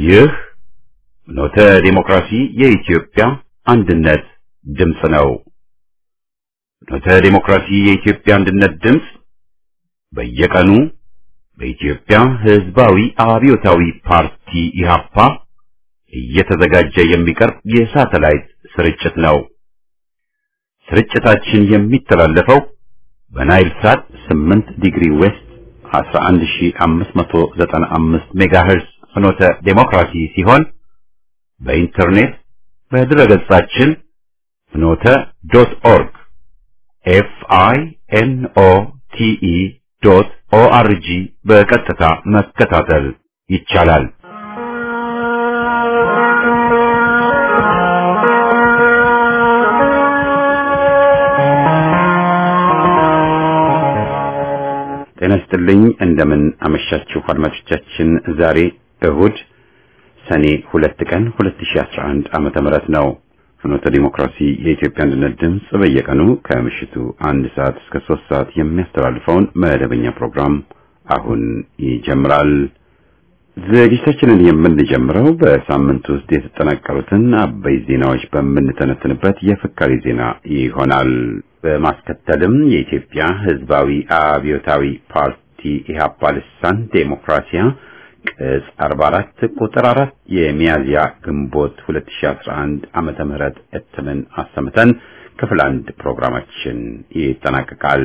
ይህ ኖተ ዲሞክራሲ የኢትዮጵያ አንድነት ድምፅ ነው። ኖተ ዲሞክራሲ የኢትዮጵያ አንድነት ድምፅ በየቀኑ በኢትዮጵያ ሕዝባዊ አብዮታዊ ፓርቲ ኢህአፓ እየተዘጋጀ የሚቀርብ የሳተላይት ስርጭት ነው። ስርጭታችን የሚተላለፈው በናይል ሳት 8 ዲግሪ ዌስት 11595 ሜጋሄርዝ ፍኖተ ዴሞክራሲ ሲሆን በኢንተርኔት በድረገጻችን ፍኖተ ዶት ኦርግ ኤፍ አይ ኤን ኦ ቲ ኢ ዶት ኦ አር ጂ በቀጥታ መከታተል ይቻላል። ጤና ይስጥልኝ። እንደምን አመሻችሁ አድማጮቻችን። ዛሬ እሁድ ሰኔ ሁለት ቀን 2011 ዓመተ ምህረት ነው። ፍኖተ ዲሞክራሲ የኢትዮጵያ አንድነት ድምፅ በየቀኑ ከምሽቱ አንድ ሰዓት እስከ ሶስት ሰዓት የሚያስተላልፈውን መደበኛ ፕሮግራም አሁን ይጀምራል። ዝግጅታችንን የምንጀምረው በሳምንት ውስጥ የተጠናቀሩትን አበይ ዜናዎች በምንተነትንበት የፍካሪ ዜና ይሆናል። በማስከተልም የኢትዮጵያ ሕዝባዊ አብዮታዊ ፓርቲ ኢህአፓ ልሳን ዴሞክራሲያ ቅጽ 44 ቁጥር 4 የሚያዝያ ግንቦት 2011 ዓመተ ምህረት እትምን አሰምተን ክፍል አንድ ፕሮግራማችን ይጠናቀቃል።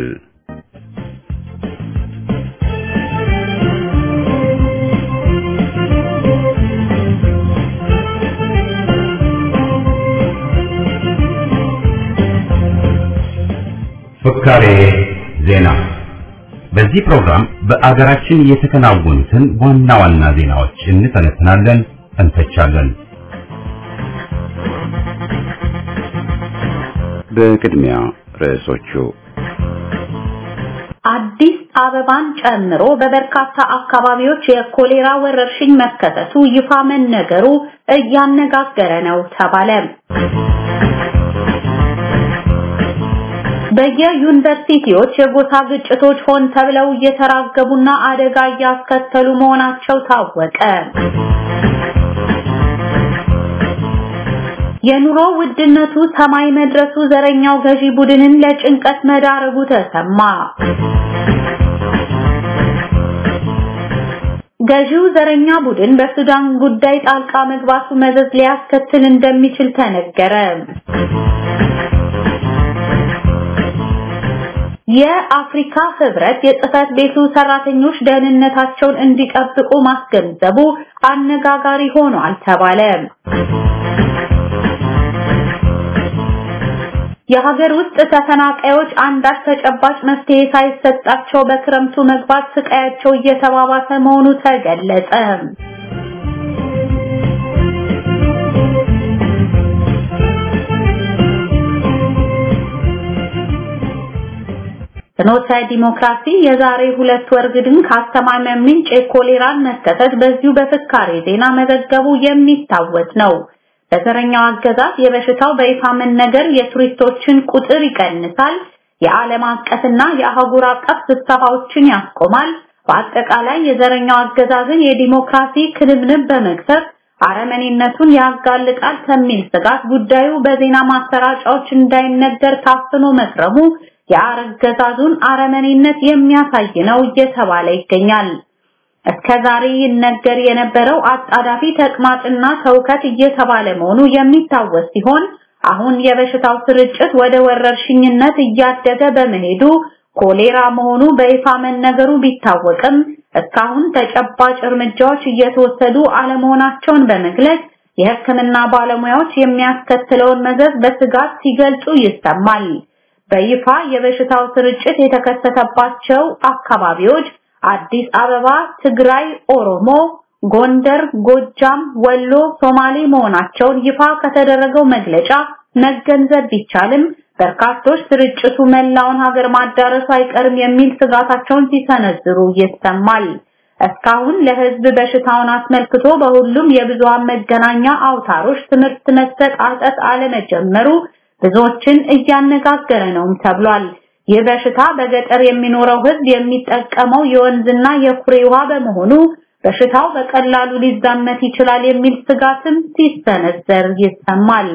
ፍካሬ ዜና። በዚህ ፕሮግራም በአገራችን የተከናወኑትን ዋና ዋና ዜናዎች እንተነትናለን፣ እንተቻለን። በቅድሚያ ርዕሶቹ አዲስ አበባን ጨምሮ በበርካታ አካባቢዎች የኮሌራ ወረርሽኝ መከሰቱ ይፋ መነገሩ እያነጋገረ ነው ተባለ። በየዩኒቨርሲቲዎች የጎሳ ግጭቶች ሆን ተብለው እየተራገቡና አደጋ እያስከተሉ መሆናቸው ታወቀ። የኑሮ ውድነቱ ሰማይ መድረሱ ዘረኛው ገዢ ቡድንን ለጭንቀት መዳረጉ ተሰማ። ገዢው ዘረኛ ቡድን በሱዳን ጉዳይ ጣልቃ መግባቱ መዘዝ ሊያስከትል እንደሚችል ተነገረ። የአፍሪካ ህብረት የጽህፈት ቤቱ ሰራተኞች ደህንነታቸውን እንዲጠብቁ ማስገንዘቡ አነጋጋሪ ሆኗል ተባለ። የሀገር ውስጥ ተፈናቃዮች አንዳች ተጨባጭ መፍትሄ ሳይሰጣቸው በክረምቱ መግባት ስቃያቸው እየተባባሰ መሆኑ ተገለጸ። ፍኖተ ዲሞክራሲ የዛሬ ሁለት ወር ግድም ካስተማመን ምንጭ የኮሌራን መከሰት በዚሁ በፍካሬ ዜና መዘገቡ የሚታወስ ነው። በዘረኛው አገዛዝ የበሽታው በይፋ መነገር የቱሪስቶችን ቁጥር ይቀንሳል፣ የዓለም አቀፍና የአህጉር አቀፍ ስብሰባዎችን ያስቆማል፣ በአጠቃላይ የዘረኛው አገዛዝን የዲሞክራሲ ክንብንብ በመግፈፍ አረመኔነቱን ያጋልጣል ከሚል ስጋት ጉዳዩ በዜና ማሰራጫዎች እንዳይነገር ታፍኖ መክረሙ የአገዛዙን አረመኔነት የሚያሳይ ነው እየተባለ ይገኛል። እስከ ዛሬ ይነገር የነበረው አጣዳፊ ተቅማጥና ተውከት እየተባለ መሆኑ የሚታወስ ሲሆን አሁን የበሽታው ስርጭት ወደ ወረርሽኝነት እያደገ በመሄዱ ኮሌራ መሆኑ በይፋ መነገሩ ቢታወቅም እስካሁን ተጨባጭ እርምጃዎች እየተወሰዱ አለመሆናቸውን በመግለጽ የሕክምና ባለሙያዎች የሚያስከትለውን መዘዝ በስጋት ሲገልጹ ይሰማል። በይፋ የበሽታው ስርጭት የተከሰተባቸው አካባቢዎች አዲስ አበባ፣ ትግራይ፣ ኦሮሞ፣ ጎንደር፣ ጎጃም፣ ወሎ፣ ሶማሌ መሆናቸውን ይፋ ከተደረገው መግለጫ መገንዘብ ቢቻልም በርካቶች ስርጭቱ መላውን ሀገር ማዳረሱ አይቀርም የሚል ስጋታቸውን ሲሰነዝሩ ይሰማል። እስካሁን ለህዝብ በሽታውን አስመልክቶ በሁሉም የብዙሃን መገናኛ አውታሮች ትምህርት መሰጣጠት አለመጀመሩ ብዙዎችን እያነጋገረ ነውም ተብሏል። ይህ በሽታ በገጠር የሚኖረው ህዝብ የሚጠቀመው የወንዝና የኩሬ ውሃ በመሆኑ በሽታው በቀላሉ ሊዛመት ይችላል የሚል ስጋትም ሲሰነዘር ይሰማል።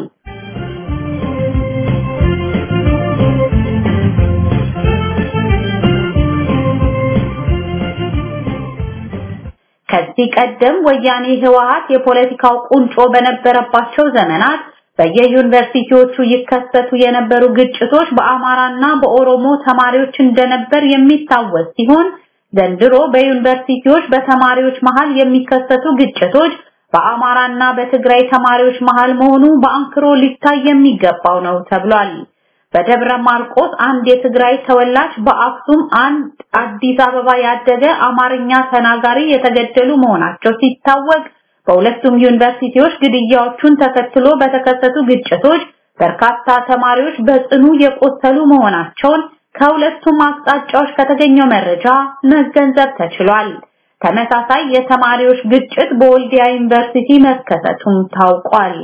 ከዚህ ቀደም ወያኔ ህወሓት የፖለቲካው ቁንጮ በነበረባቸው ዘመናት በየዩኒቨርሲቲዎቹ ይከሰቱ የነበሩ ግጭቶች በአማራና በኦሮሞ ተማሪዎች እንደነበር የሚታወስ ሲሆን ዘንድሮ በዩኒቨርሲቲዎች በተማሪዎች መሃል የሚከሰቱ ግጭቶች በአማራና በትግራይ ተማሪዎች መሃል መሆኑ በአንክሮ ሊታይ የሚገባው ነው ተብሏል። በደብረ ማርቆስ አንድ የትግራይ ተወላጅ በአክሱም አንድ አዲስ አበባ ያደገ አማርኛ ተናጋሪ የተገደሉ መሆናቸው ሲታወቅ በሁለቱም ዩኒቨርሲቲዎች ግድያዎቹን ተከትሎ በተከሰቱ ግጭቶች በርካታ ተማሪዎች በጽኑ የቆሰሉ መሆናቸውን ከሁለቱም አቅጣጫዎች ከተገኘው መረጃ መገንዘብ ተችሏል። ተመሳሳይ የተማሪዎች ግጭት በወልዲያ ዩኒቨርሲቲ መከሰቱም ታውቋል።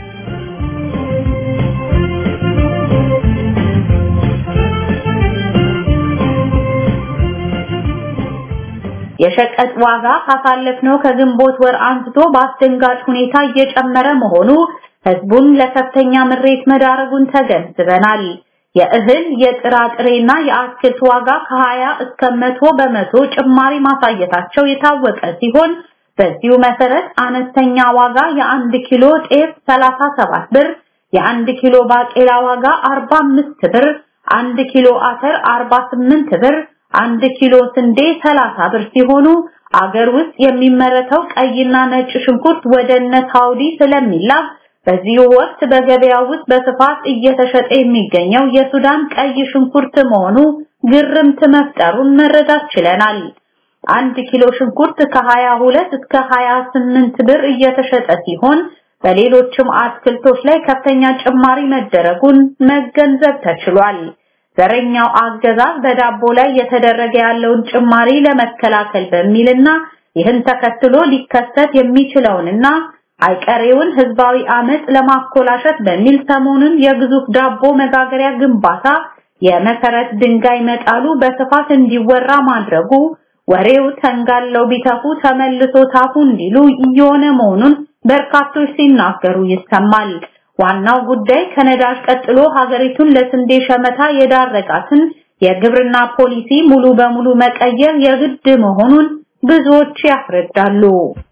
የሸቀጥ ዋጋ ካሳለፍነው ከግንቦት ወር አንስቶ በአስደንጋጭ ሁኔታ እየጨመረ መሆኑ ህዝቡን ለከፍተኛ ምሬት መዳረጉን ተገንዝበናል። የእህል የጥራጥሬና የአትክልት ዋጋ ከ20 እስከ 100 በመቶ ጭማሪ ማሳየታቸው የታወቀ ሲሆን በዚሁ መሰረት አነስተኛ ዋጋ የአንድ ኪሎ ጤፍ 37 ብር፣ የአንድ ኪሎ ባቄላ ዋጋ 45 ብር፣ አንድ ኪሎ አተር 48 ብር አንድ ኪሎ ስንዴ 30 ብር ሲሆኑ አገር ውስጥ የሚመረተው ቀይና ነጭ ሽንኩርት ወደ እነ ሳውዲ ስለሚላክ በዚሁ ወቅት በገበያ ውስጥ በስፋት እየተሸጠ የሚገኘው የሱዳን ቀይ ሽንኩርት መሆኑ ግርምት መፍጠሩን መረዳት ችለናል። አንድ ኪሎ ሽንኩርት ከ22 እስከ 28 ብር እየተሸጠ ሲሆን በሌሎችም አትክልቶች ላይ ከፍተኛ ጭማሪ መደረጉን መገንዘብ ተችሏል። ዘረኛው አገዛዝ በዳቦ ላይ የተደረገ ያለውን ጭማሪ ለመከላከል በሚልና ይህን ተከትሎ ሊከሰት የሚችለውንና አይቀሬውን ህዝባዊ አመጽ ለማኮላሸት በሚል ሰሞኑን የግዙፍ ዳቦ መጋገሪያ ግንባታ የመሰረት ድንጋይ መጣሉ በስፋት እንዲወራ ማድረጉ ወሬው ተንጋለው ቢተፉ ተመልሶ ታፉ እንዲሉ እየሆነ መሆኑን በርካቶች ሲናገሩ ይሰማል። ዋናው ጉዳይ ከነዳጅ ቀጥሎ ሀገሪቱን ለስንዴ ሸመታ የዳረጋትን የግብርና ፖሊሲ ሙሉ በሙሉ መቀየር የግድ መሆኑን ብዙዎች ያስረዳሉ።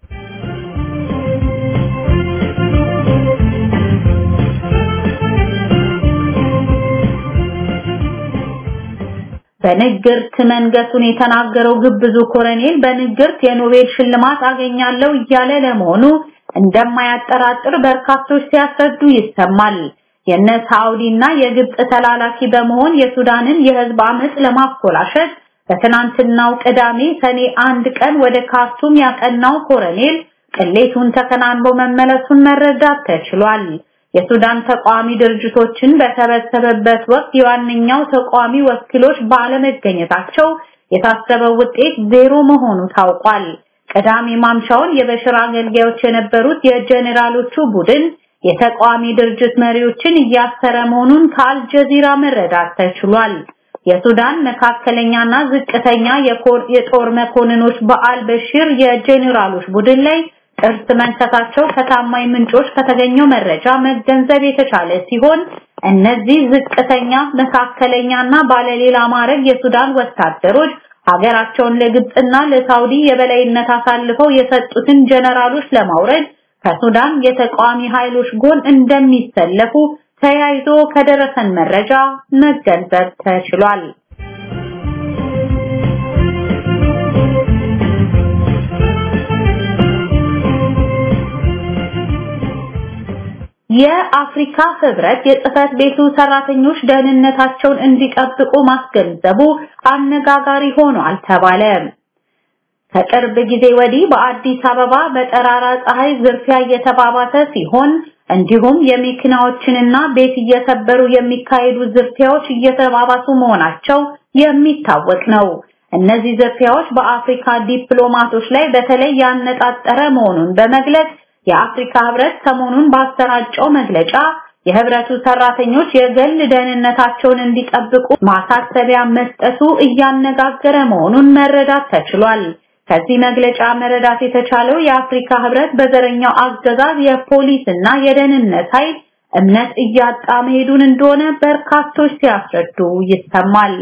በንግርት መንገሱን የተናገረው ግብዙ ኮሎኔል በንግርት የኖቤል ሽልማት አገኛለሁ እያለ ለመሆኑ እንደማያጠራጥር በርካቶች ሲያስረዱ ይሰማል። የነ ሳውዲና የግብጽ ተላላኪ በመሆን የሱዳንን የህዝብ አመጽ ለማኮላሸት በትናንትናው ቅዳሜ ሰኔ አንድ ቀን ወደ ካርቱም ያቀናው ኮሎኔል ቅሌቱን ተከናንቦ መመለሱን መረዳት ተችሏል። የሱዳን ተቃዋሚ ድርጅቶችን በተበሰበበት ወቅት የዋነኛው ተቃዋሚ ወኪሎች ባለመገኘታቸው የታሰበው ውጤት ዜሮ መሆኑ ታውቋል። ቅዳሜ ማምሻውን የበሽር አገልጋዮች የነበሩት የጀኔራሎቹ ቡድን የተቃዋሚ ድርጅት መሪዎችን እያሰረ መሆኑን ከአልጀዚራ መረዳት ተችሏል። የሱዳን መካከለኛና ዝቅተኛ የጦር መኮንኖች በአል በሽር የጀኔራሎች ቡድን ላይ ጥርስ መንከታቸው ከታማኝ ምንጮች ከተገኘው መረጃ መገንዘብ የተቻለ ሲሆን እነዚህ ዝቅተኛ፣ መካከለኛና ባለሌላ ማዕረግ የሱዳን ወታደሮች ሀገራቸውን ለግብጽና ለሳውዲ የበላይነት አሳልፈው የሰጡትን ጀነራሎች ለማውረድ ከሱዳን የተቃዋሚ ኃይሎች ጎን እንደሚሰለፉ ተያይዞ ከደረሰን መረጃ መገንዘብ ተችሏል። የአፍሪካ ህብረት የጽህፈት ቤቱ ሰራተኞች ደህንነታቸውን እንዲጠብቁ ማስገንዘቡ አነጋጋሪ ሆኗል ተባለ። ከቅርብ ጊዜ ወዲህ በአዲስ አበባ በጠራራ ፀሐይ ዝርፊያ እየተባባሰ ሲሆን እንዲሁም የመኪናዎችንና ቤት እየሰበሩ የሚካሄዱ ዝርፊያዎች እየተባባሱ መሆናቸው የሚታወቅ ነው። እነዚህ ዝርፊያዎች በአፍሪካ ዲፕሎማቶች ላይ በተለይ ያነጣጠረ መሆኑን በመግለጽ የአፍሪካ ህብረት ሰሞኑን ባሰራጨው መግለጫ የህብረቱ ሰራተኞች የግል ደህንነታቸውን እንዲጠብቁ ማሳሰቢያ መስጠቱ እያነጋገረ መሆኑን መረዳት ተችሏል። ከዚህ መግለጫ መረዳት የተቻለው የአፍሪካ ህብረት በዘረኛው አገዛዝ የፖሊስና የደህንነት ኃይል እምነት እያጣ መሄዱን እንደሆነ በርካቶች ሲያስረዱ ይሰማል።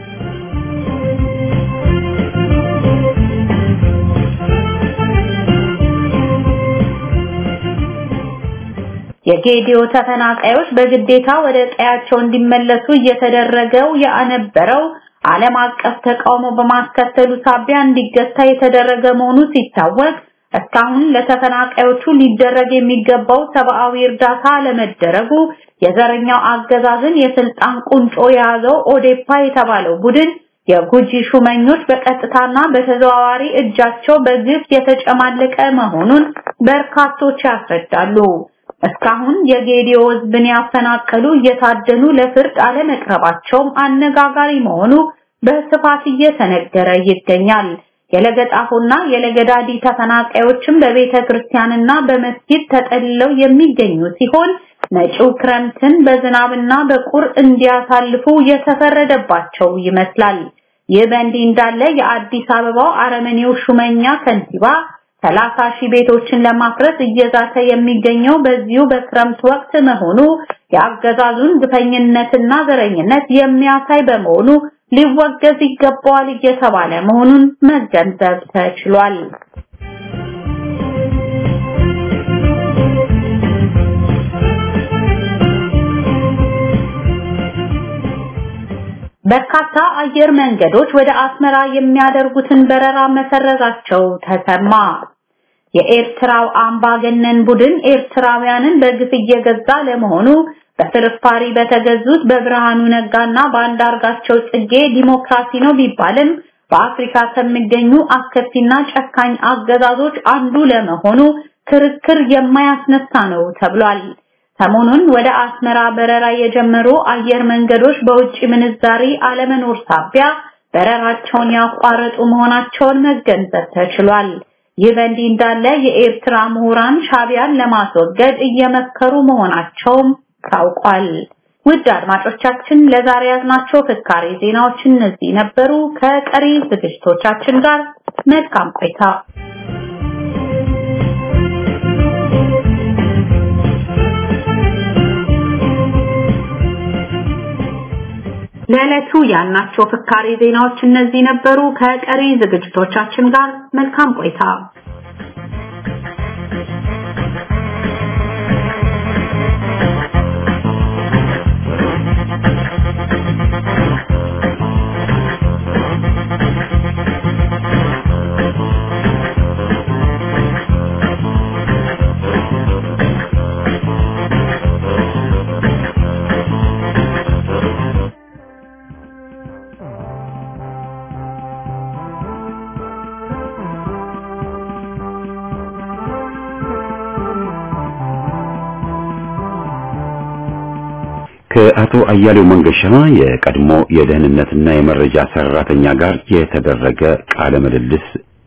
የጌዲዮ ተፈናቃዮች በግዴታ ወደ ቀያቸው እንዲመለሱ እየተደረገው የነበረው ዓለም አቀፍ ተቃውሞ በማስከተሉ ሳቢያ እንዲገታ የተደረገ መሆኑ ሲታወቅ እስካሁን ለተፈናቃዮቹ ሊደረግ የሚገባው ሰብአዊ እርዳታ ለመደረጉ የዘረኛው አገዛዝን የስልጣን ቁንጮ የያዘው ኦዴፓ የተባለው ቡድን የጉጂ ሹመኞች በቀጥታና በተዘዋዋሪ እጃቸው በግፍ የተጨማለቀ መሆኑን በርካቶች ያስረዳሉ። እስካሁን የጌዲዮ ህዝብን ያፈናቀሉ እየታደኑ ለፍርድ አለመቅረባቸውም አነጋጋሪ መሆኑ በስፋት እየተነገረ ይገኛል። የለገጣፎና የለገዳዲ ተፈናቃዮችም በቤተ ክርስቲያንና በመስጊድ ተጠልለው የሚገኙ ሲሆን መጪው ክረምትን በዝናብና በቁር እንዲያሳልፉ የተፈረደባቸው ይመስላል። ይህ በእንዲህ እንዳለ የአዲስ አበባው አረመኔው ሹመኛ ከንቲባ ሰላሳ ሺህ ቤቶችን ለማፍረስ እየዛተ የሚገኘው በዚሁ በክረምት ወቅት መሆኑ የአገዛዙን ግፈኝነትና ዘረኝነት የሚያሳይ በመሆኑ ሊወገዝ ይገባዋል እየተባለ መሆኑን መገንዘብ ተችሏል። በርካታ አየር መንገዶች ወደ አስመራ የሚያደርጉትን በረራ መሰረዛቸው ተሰማ። የኤርትራው አምባገነን ቡድን ኤርትራውያንን በግፍ እየገዛ ለመሆኑ በፍርፋሪ በተገዙት በብርሃኑ ነጋና በአንዳርጋቸው ጽጌ ዲሞክራሲ ነው ቢባልም በአፍሪካ ከሚገኙ አስከፊና ጨካኝ አገዛዞች አንዱ ለመሆኑ ክርክር የማያስነሳ ነው ተብሏል። ሰሞኑን ወደ አስመራ በረራ የጀመሩ አየር መንገዶች በውጭ ምንዛሪ አለመኖር ሳቢያ በረራቸውን ያቋረጡ መሆናቸውን መገንዘብ ተችሏል። ይህ በእንዲህ እንዳለ የኤርትራ ምሁራን ሻቢያን ለማስወገድ እየመከሩ መሆናቸውም ታውቋል። ውድ አድማጮቻችን ለዛሬ ያዝናቸው ፍካሬ ዜናዎች እነዚህ ነበሩ። ከቀሪ ዝግጅቶቻችን ጋር መልካም ቆይታ። ለዕለቱ ያልናቸው ፍካሬ ዜናዎች እነዚህ ነበሩ። ከቀሪ ዝግጅቶቻችን ጋር መልካም ቆይታ። ከአቶ አያሌው መንገሻ የቀድሞ የደህንነትና የመረጃ ሰራተኛ ጋር የተደረገ ቃለ ምልልስ።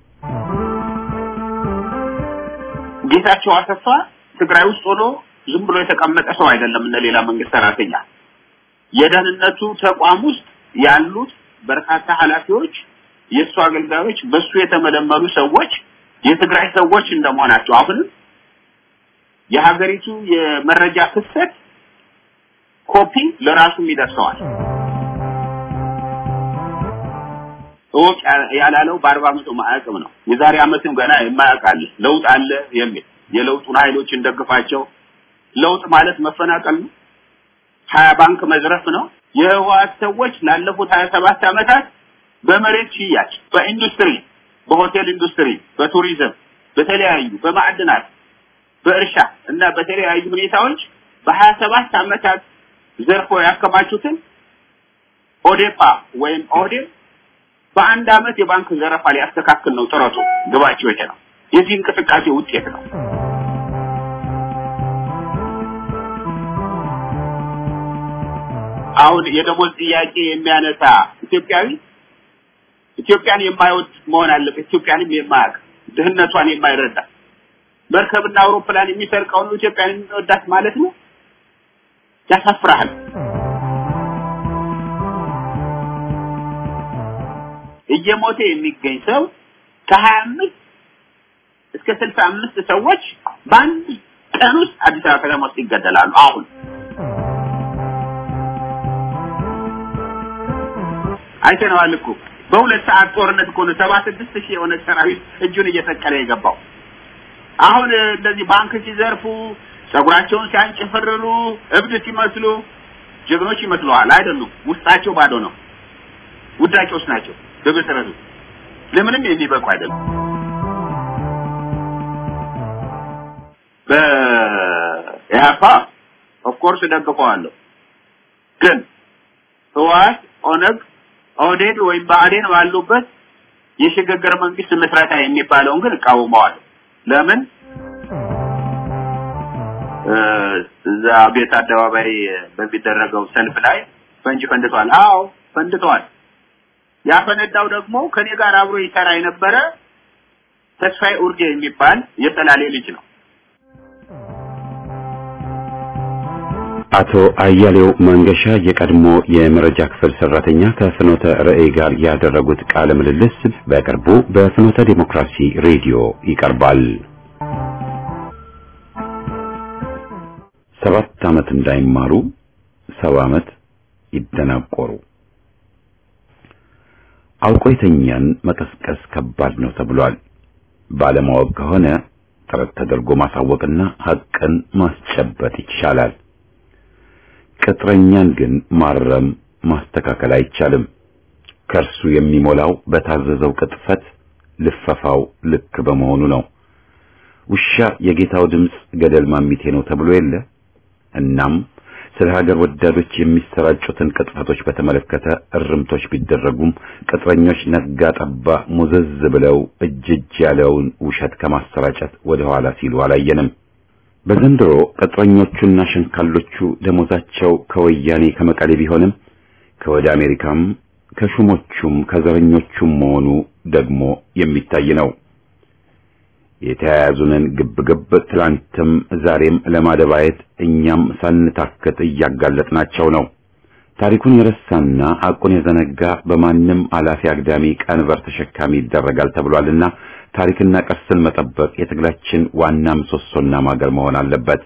ጌታቸው አሰፋ ትግራይ ውስጥ ሆኖ ዝም ብሎ የተቀመጠ ሰው አይደለም። እነ ሌላ መንግስት ሰራተኛ የደህንነቱ ተቋም ውስጥ ያሉት በርካታ ኃላፊዎች፣ የእሱ አገልጋዮች፣ በሱ የተመለመሉ ሰዎች የትግራይ ሰዎች እንደመሆናቸው አሁንም የሀገሪቱ የመረጃ ፍሰት ኮፒ ለራሱም ይደርሰዋል። እወቅ ያላለው በአርባ ዓመቱ ማዕቅም ነው። የዛሬ ዓመትም ገና የማያውቃል ለውጥ አለ የሚል የለውጡን ኃይሎች እንደግፋቸው። ለውጥ ማለት መፈናቀል ነው። ሀያ ባንክ መዝረፍ ነው። የህወሓት ሰዎች ላለፉት ሀያ ሰባት ዓመታት በመሬት ሽያጭ፣ በኢንዱስትሪ፣ በሆቴል ኢንዱስትሪ፣ በቱሪዝም፣ በተለያዩ በማዕድናት፣ በእርሻ እና በተለያዩ ሁኔታዎች በሀያ ሰባት ዓመታት ዘርፎ ያከማቹትን ኦዴፓ ወይም ኦህዴድ በአንድ አመት የባንክ ዘረፋ ሊያስተካክል ነው ጥረቱ። ግባቸው ይሄ ነው። የዚህ እንቅስቃሴ ውጤት ነው። አሁን የደሞዝ ጥያቄ የሚያነሳ ኢትዮጵያዊ ኢትዮጵያን የማይወድ መሆን አለበት። ኢትዮጵያንም የማያውቅ ድህነቷን የማይረዳ መርከብና አውሮፕላን የሚሰርቀውን ኢትዮጵያን የሚወዳት ማለት ነው። ያሳፍራል። እየሞተ የሚገኝ ሰው ከሀያ አምስት እስከ ስልሳ አምስት ሰዎች በአንድ ቀን ውስጥ አዲስ አበባ ከተማ ውስጥ ይገደላሉ። አሁን አይተነዋል እኮ በሁለት ሰዓት ጦርነት እኮ ነው ሰባ ስድስት ሺህ የሆነ ሰራዊት እጁን እየሰቀለ የገባው። አሁን እንደዚህ ባንክ ሲዘርፉ ጸጉራቸውን ሲያንጭፍርሩ እብድ ሲመስሉ ጀግኖች ይመስለዋል። አይደሉም። ውስጣቸው ባዶ ነው። ውዳቂዎች ናቸው። በመሰረቱ ለምንም የሚበቁ አይደሉም። በኢህአፓ ኦፍኮርስ ደግፈዋለሁ፣ ግን ህወሓት፣ ኦነግ፣ ኦህዴድ ወይም ብአዴን ባሉበት የሽግግር መንግስት ምስረታ የሚባለውን ግን እቃወመዋለሁ። ለምን እዛ ቤት አደባባይ በሚደረገው ሰልፍ ላይ ፈንጅ ፈንድቷል። አዎ ፈንድቷል። ያፈነዳው ደግሞ ከኔ ጋር አብሮ ይሰራ የነበረ ተስፋዬ ኡርጌ የሚባል የጠላሌ ልጅ ነው። አቶ አያሌው መንገሻ የቀድሞ የመረጃ ክፍል ሰራተኛ ከፍኖተ ርዕይ ጋር ያደረጉት ቃለ ምልልስ በቅርቡ በፍኖተ ዲሞክራሲ ሬዲዮ ይቀርባል። ሰባት ዓመት እንዳይማሩ ሰባ ዓመት ይደናቆሩ። አውቆ የተኛን መቀስቀስ ከባድ ነው ተብሏል። ባለማወቅ ከሆነ ጥረት ተደርጎ ማሳወቅና ሐቅን ማስጨበጥ ይቻላል። ቅጥረኛን ግን ማረም ማስተካከል አይቻልም። ከእርሱ የሚሞላው በታዘዘው ቅጥፈት ልፈፋው ልክ በመሆኑ ነው። ውሻ የጌታው ድምፅ ገደል ማሚቴ ነው ተብሎ የለ። እናም ስለ ሀገር ወዳዶች የሚሰራጩትን ቅጥፈቶች በተመለከተ እርምቶች ቢደረጉም ቅጥረኞች ነጋ ጠባ ሙዘዝ ብለው እጅ እጅ ያለውን ውሸት ከማሰራጨት ወደ ኋላ ሲሉ አላየንም። በዘንድሮ ቅጥረኞቹና ሸንካሎቹ ደሞዛቸው ከወያኔ ከመቀሌ ቢሆንም ከወደ አሜሪካም ከሹሞቹም ከዘረኞቹም መሆኑ ደግሞ የሚታይ ነው። የተያያዙንን ግብግብ ትላንትም ዛሬም ለማደባየት እኛም ሳንታክት እያጋለጥናቸው ነው። ታሪኩን የረሳና ሐቁን የዘነጋ በማንም አላፊ አግዳሚ ቀንበር ተሸካሚ ይደረጋል ተብሏልና ታሪክና ቅርስን መጠበቅ የትግላችን ዋና ምሰሶና ማገር መሆን አለበት።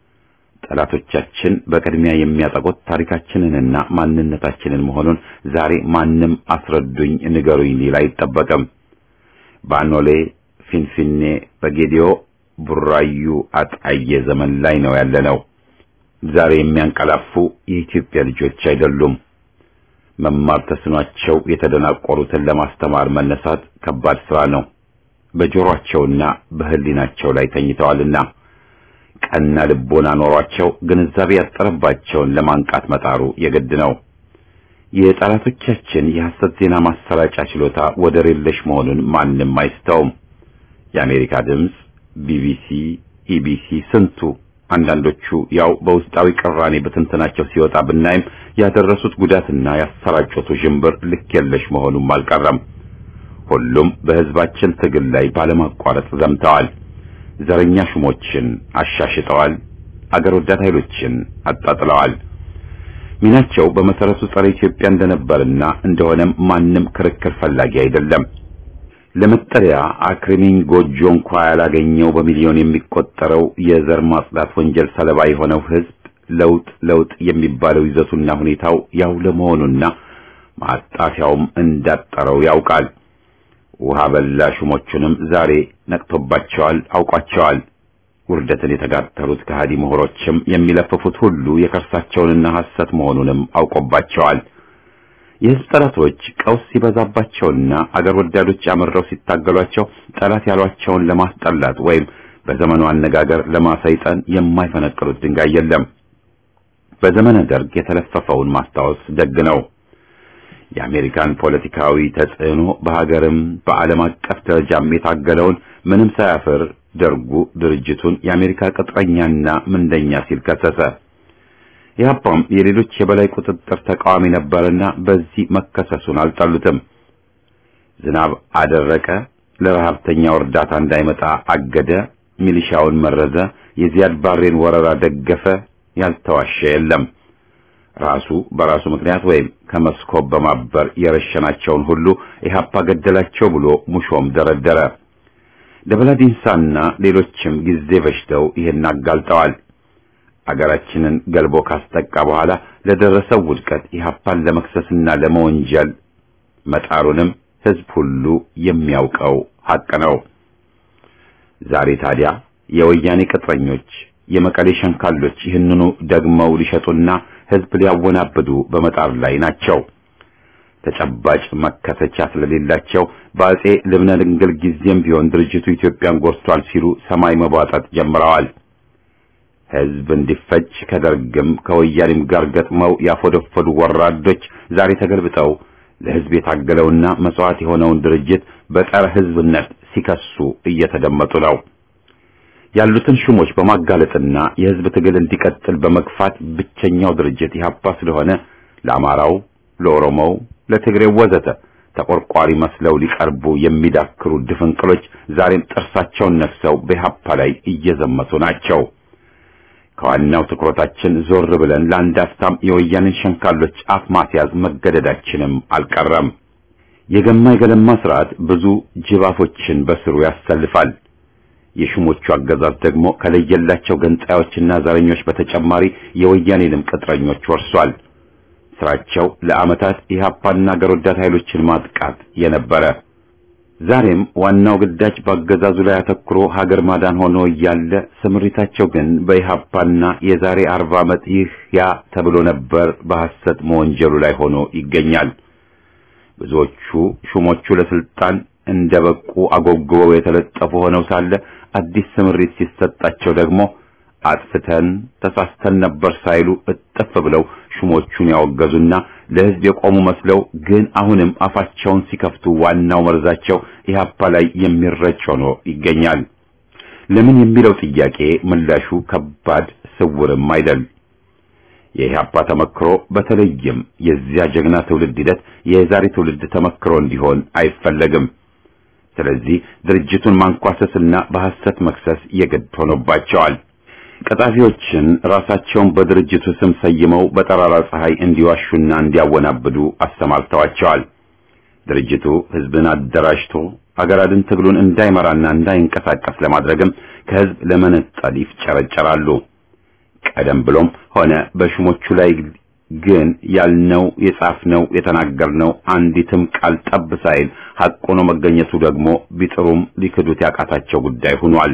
ጠላቶቻችን በቅድሚያ የሚያጠቁት ታሪካችንንና ማንነታችንን መሆኑን ዛሬ ማንም አስረዱኝ ንገሩኝ ሊል አይጠበቅም። ባኖሌ ፊንፊኔ፣ በጌዲዮ፣ ቡራዩ፣ አጣዬ ዘመን ላይ ነው ያለነው። ዛሬ የሚያንቀላፉ የኢትዮጵያ ልጆች አይደሉም። መማር ተስኗቸው የተደናቆሩትን ለማስተማር መነሳት ከባድ ስራ ነው። በጆሮአቸውና በሕሊናቸው ላይ ተኝተዋልና ቀና ልቦና ኖሯቸው ግንዛቤ ያጠረባቸውን ለማንቃት መጣሩ የግድ ነው። የጠላቶቻችን የሐሰት ዜና ማሰራጫ ችሎታ ወደር የለሽ መሆኑን ማንም አይስተውም። የአሜሪካ ድምፅ፣ ቢቢሲ፣ ኢቢሲ ስንቱ አንዳንዶቹ ያው በውስጣዊ ቅራኔ በትንተናቸው ሲወጣ ብናይም ያደረሱት ጉዳትና ያሰራጩት ውዥንብር ልክ የለሽ መሆኑም አልቀረም። ሁሉም በሕዝባችን ትግል ላይ ባለማቋረጥ ዘምተዋል። ዘረኛ ሹሞችን አሻሽጠዋል። አገር ወዳድ ኃይሎችን አጣጥለዋል። ሚናቸው በመሰረቱ ጸረ ኢትዮጵያ እንደነበርና እንደሆነም ማንም ክርክር ፈላጊ አይደለም። ለመጠለያ አክሪሚን ጎጆ እንኳ ያላገኘው በሚሊዮን የሚቆጠረው የዘር ማጽዳት ወንጀል ሰለባ የሆነው ሕዝብ ለውጥ ለውጥ የሚባለው ይዘቱና ሁኔታው ያው ለመሆኑና ማጣፊያውም እንዳጠረው ያውቃል። ውሃ በላ ሹሞቹንም ዛሬ ነቅቶባቸዋል፣ አውቋቸዋል። ውርደትን የተጋተሉት ከሃዲ ምሁሮችም የሚለፍፉት ሁሉ የከርሳቸውንና ሐሰት መሆኑንም አውቆባቸዋል። የሕዝብ ጠላቶች ቀውስ ሲበዛባቸውና አገር ወዳዶች አምረው ሲታገሏቸው ጠላት ያሏቸውን ለማስጠላት ወይም በዘመኑ አነጋገር ለማሰይጠን የማይፈነቅሉት ድንጋይ የለም። በዘመነ ደርግ የተለፈፈውን ማስታወስ ደግ ነው። የአሜሪካን ፖለቲካዊ ተጽዕኖ በሀገርም በዓለም አቀፍ ደረጃም የታገለውን ምንም ሳያፍር ደርጉ ድርጅቱን የአሜሪካ ቅጥረኛና ምንደኛ ሲል ከሰሰ። ኢህአፓም የሌሎች የበላይ ቁጥጥር ተቃዋሚ ነበርና በዚህ መከሰሱን አልጠሉትም። ዝናብ አደረቀ፣ ለረሃብተኛው እርዳታ እንዳይመጣ አገደ፣ ሚሊሻውን መረዘ፣ የዚያድ ባሬን ወረራ ደገፈ፣ ያልተዋሸ የለም። ራሱ በራሱ ምክንያት ወይም ከመስኮብ በማበር የረሸናቸውን ሁሉ ኢህአፓ ገደላቸው ብሎ ሙሾም ደረደረ። ደበላዲንሳና ሌሎችም ጊዜ በሽተው ይህን አጋልጠዋል። አገራችንን ገልቦ ካስጠቃ በኋላ ለደረሰው ውድቀት ኢህአፓን ለመክሰስና ለመወንጀል መጣሩንም ህዝብ ሁሉ የሚያውቀው ሐቅ ነው። ዛሬ ታዲያ የወያኔ ቅጥረኞች የመቀሌ ሸንካሎች ይህንኑ ደግመው ሊሸጡና ህዝብ ሊያወናብዱ በመጣር ላይ ናቸው። ተጨባጭ መከተቻ ስለሌላቸው በአጼ ልብነ ድንግል ጊዜም ቢሆን ድርጅቱ ኢትዮጵያን ጎድቷል ሲሉ ሰማይ መቧጠጥ ጀምረዋል። ህዝብ እንዲፈጅ ከደርግም ከወያኔም ጋር ገጥመው ያፎደፈዱ ወራዶች ዛሬ ተገልብጠው ለህዝብ የታገለውና መስዋዕት የሆነውን ድርጅት በጸረ ህዝብነት ሲከሱ እየተደመጡ ነው። ያሉትን ሹሞች በማጋለጥና የህዝብ ትግል እንዲቀጥል በመግፋት ብቸኛው ድርጅት ኢህአፓ ስለሆነ ለአማራው፣ ለኦሮሞው፣ ለትግሬው ወዘተ ተቆርቋሪ መስለው ሊቀርቡ የሚዳክሩ ድፍንቅሎች ዛሬም ጥርሳቸውን ነክሰው በኢህአፓ ላይ እየዘመቱ ናቸው። ከዋናው ትኩረታችን ዞር ብለን ለአንድ አፍታም የወያኔን ሸንካሎች አፍ ማስያዝ መገደዳችንም አልቀረም። የገማ የገለማ ስርዓት ብዙ ጅባፎችን በስሩ ያሰልፋል። የሹሞቹ አገዛዝ ደግሞ ከለየላቸው ገንጣዮችና ዘረኞች በተጨማሪ የወያኔንም ቅጥረኞች ወርሷል። ስራቸው ለዓመታት ኢህአፓና አገር ወዳድ ኃይሎችን ማጥቃት የነበረ ዛሬም ዋናው ግዳጅ በአገዛዙ ላይ አተኩሮ ሀገር ማዳን ሆኖ እያለ ስምሪታቸው ግን በኢህአፓና የዛሬ አርባ ዓመት ይህ ያ ተብሎ ነበር በሐሰት መወንጀሉ ላይ ሆኖ ይገኛል። ብዙዎቹ ሹሞቹ ለስልጣን እንደበቁ አጎግበው የተለጠፉ ሆነው ሳለ አዲስ ስምሪት ሲሰጣቸው ደግሞ አጥፍተን ተሳስተን ነበር ሳይሉ እጥፍ ብለው ሹሞቹን ያወገዙና ለሕዝብ የቆሙ መስለው ግን አሁንም አፋቸውን ሲከፍቱ ዋናው መርዛቸው ኢህአፓ ላይ የሚረጭ ሆኖ ይገኛል። ለምን የሚለው ጥያቄ ምላሹ ከባድ ስውርም አይደል። የኢህአፓ ተመክሮ በተለይም የዚያ ጀግና ትውልድ ሂደት የዛሬ ትውልድ ተመክሮ እንዲሆን አይፈለግም። ስለዚህ ድርጅቱን ማንኳሰስና በሐሰት መክሰስ የግድ ሆኖባቸዋል። ቀጣፊዎችን ራሳቸውን በድርጅቱ ስም ሰይመው በጠራራ ፀሐይ እንዲዋሹና እንዲያወናብዱ አሰማርተዋቸዋል። ድርጅቱ ህዝብን አደራጅቶ አገር አድን ትግሉን እንዳይመራና እንዳይንቀሳቀስ ለማድረግም ከህዝብ ለመነጠል ይፍጨረጨራሉ። ቀደም ብሎም ሆነ በሹሞቹ ላይ ግን ያልነው የጻፍነው የተናገርነው አንዲትም ቃል ጠብ ሳይል ሐቅ ሆኖ መገኘቱ ደግሞ ቢጥሩም ሊክዱት ያቃታቸው ጉዳይ ሆኗል።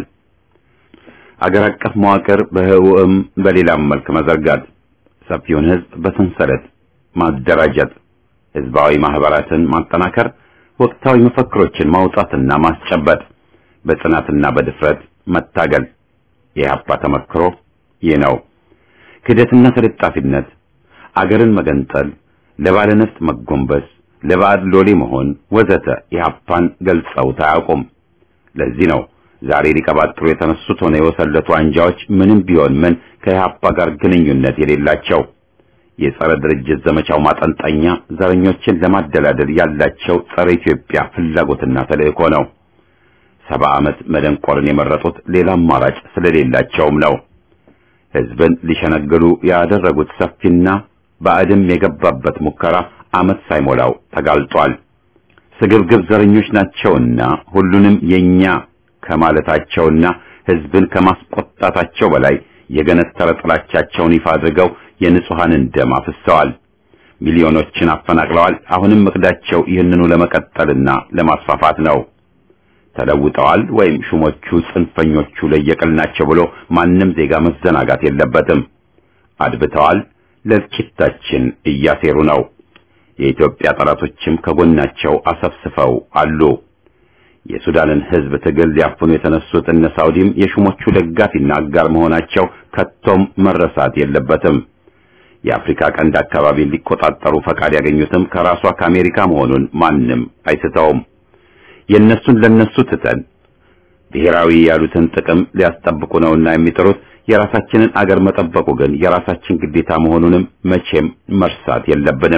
አገር አቀፍ መዋቅር በህውም በሌላም መልክ መዘርጋት፣ ሰፊውን ህዝብ በሰንሰለት ማደራጀት፣ ህዝባዊ ማህበራትን ማጠናከር፣ ወቅታዊ መፈክሮችን ማውጣትና ማስጨበጥ፣ በጽናትና በድፍረት መታገል የኢህአፓ ተመክሮ ይህ ነው። ክህደትና ተለጣፊነት፣ አገርን መገንጠል፣ ለባለነፍጥ መጎንበስ፣ ለባዕድ ሎሌ መሆን ወዘተ ኢህአፓን ገልጸውት አያውቁም። ለዚህ ነው ዛሬ ሊቀባጥሩ የተነሱት ሆነ የወሰለቱ አንጃዎች ምንም ቢሆን ምን ከኢህአፓ ጋር ግንኙነት የሌላቸው። የጸረ ድርጅት ዘመቻው ማጠንጠኛ ዘረኞችን ለማደላደል ያላቸው ጸረ ኢትዮጵያ ፍላጎትና ተልእኮ ነው። ሰባ ዓመት መደንቆርን የመረጡት ሌላ አማራጭ ስለሌላቸውም ነው። ህዝብን ሊሸነግሉ ያደረጉት ሰፊና ባዕድም የገባበት ሙከራ ዓመት ሳይሞላው ተጋልጧል። ስግብግብ ዘረኞች ናቸውና ሁሉንም የኛ ከማለታቸውና ህዝብን ከማስቆጣታቸው በላይ የገነጠረ ጥላቻቸውን ይፋ አድርገው የንጹሐንን ደም አፍሰዋል። ሚሊዮኖችን አፈናቅለዋል። አሁንም እቅዳቸው ይህንኑ ለመቀጠልና ለማስፋፋት ነው። ተለውጠዋል ወይም ሹሞቹ ጽንፈኞቹ ለየቅል ናቸው ብሎ ማንም ዜጋ መዘናጋት የለበትም። አድብተዋል። ለእልቂታችን እያሴሩ ነው። የኢትዮጵያ ጠላቶችም ከጎናቸው አሰፍስፈው አሉ። የሱዳንን ህዝብ ትግል ሊያፍኑ የተነሱት እነ ሳውዲም የሹሞቹ ደጋፊና አጋር መሆናቸው ከቶም መረሳት የለበትም። የአፍሪካ ቀንድ አካባቢን ሊቆጣጠሩ ፈቃድ ያገኙትም ከራሷ ከአሜሪካ መሆኑን ማንም አይስተውም። የእነሱን ለነሱ ትተን ብሔራዊ ያሉትን ጥቅም ሊያስጠብቁ ነውና የሚጥሩት የራሳችንን አገር መጠበቁ ግን የራሳችን ግዴታ መሆኑንም መቼም መርሳት የለብንም።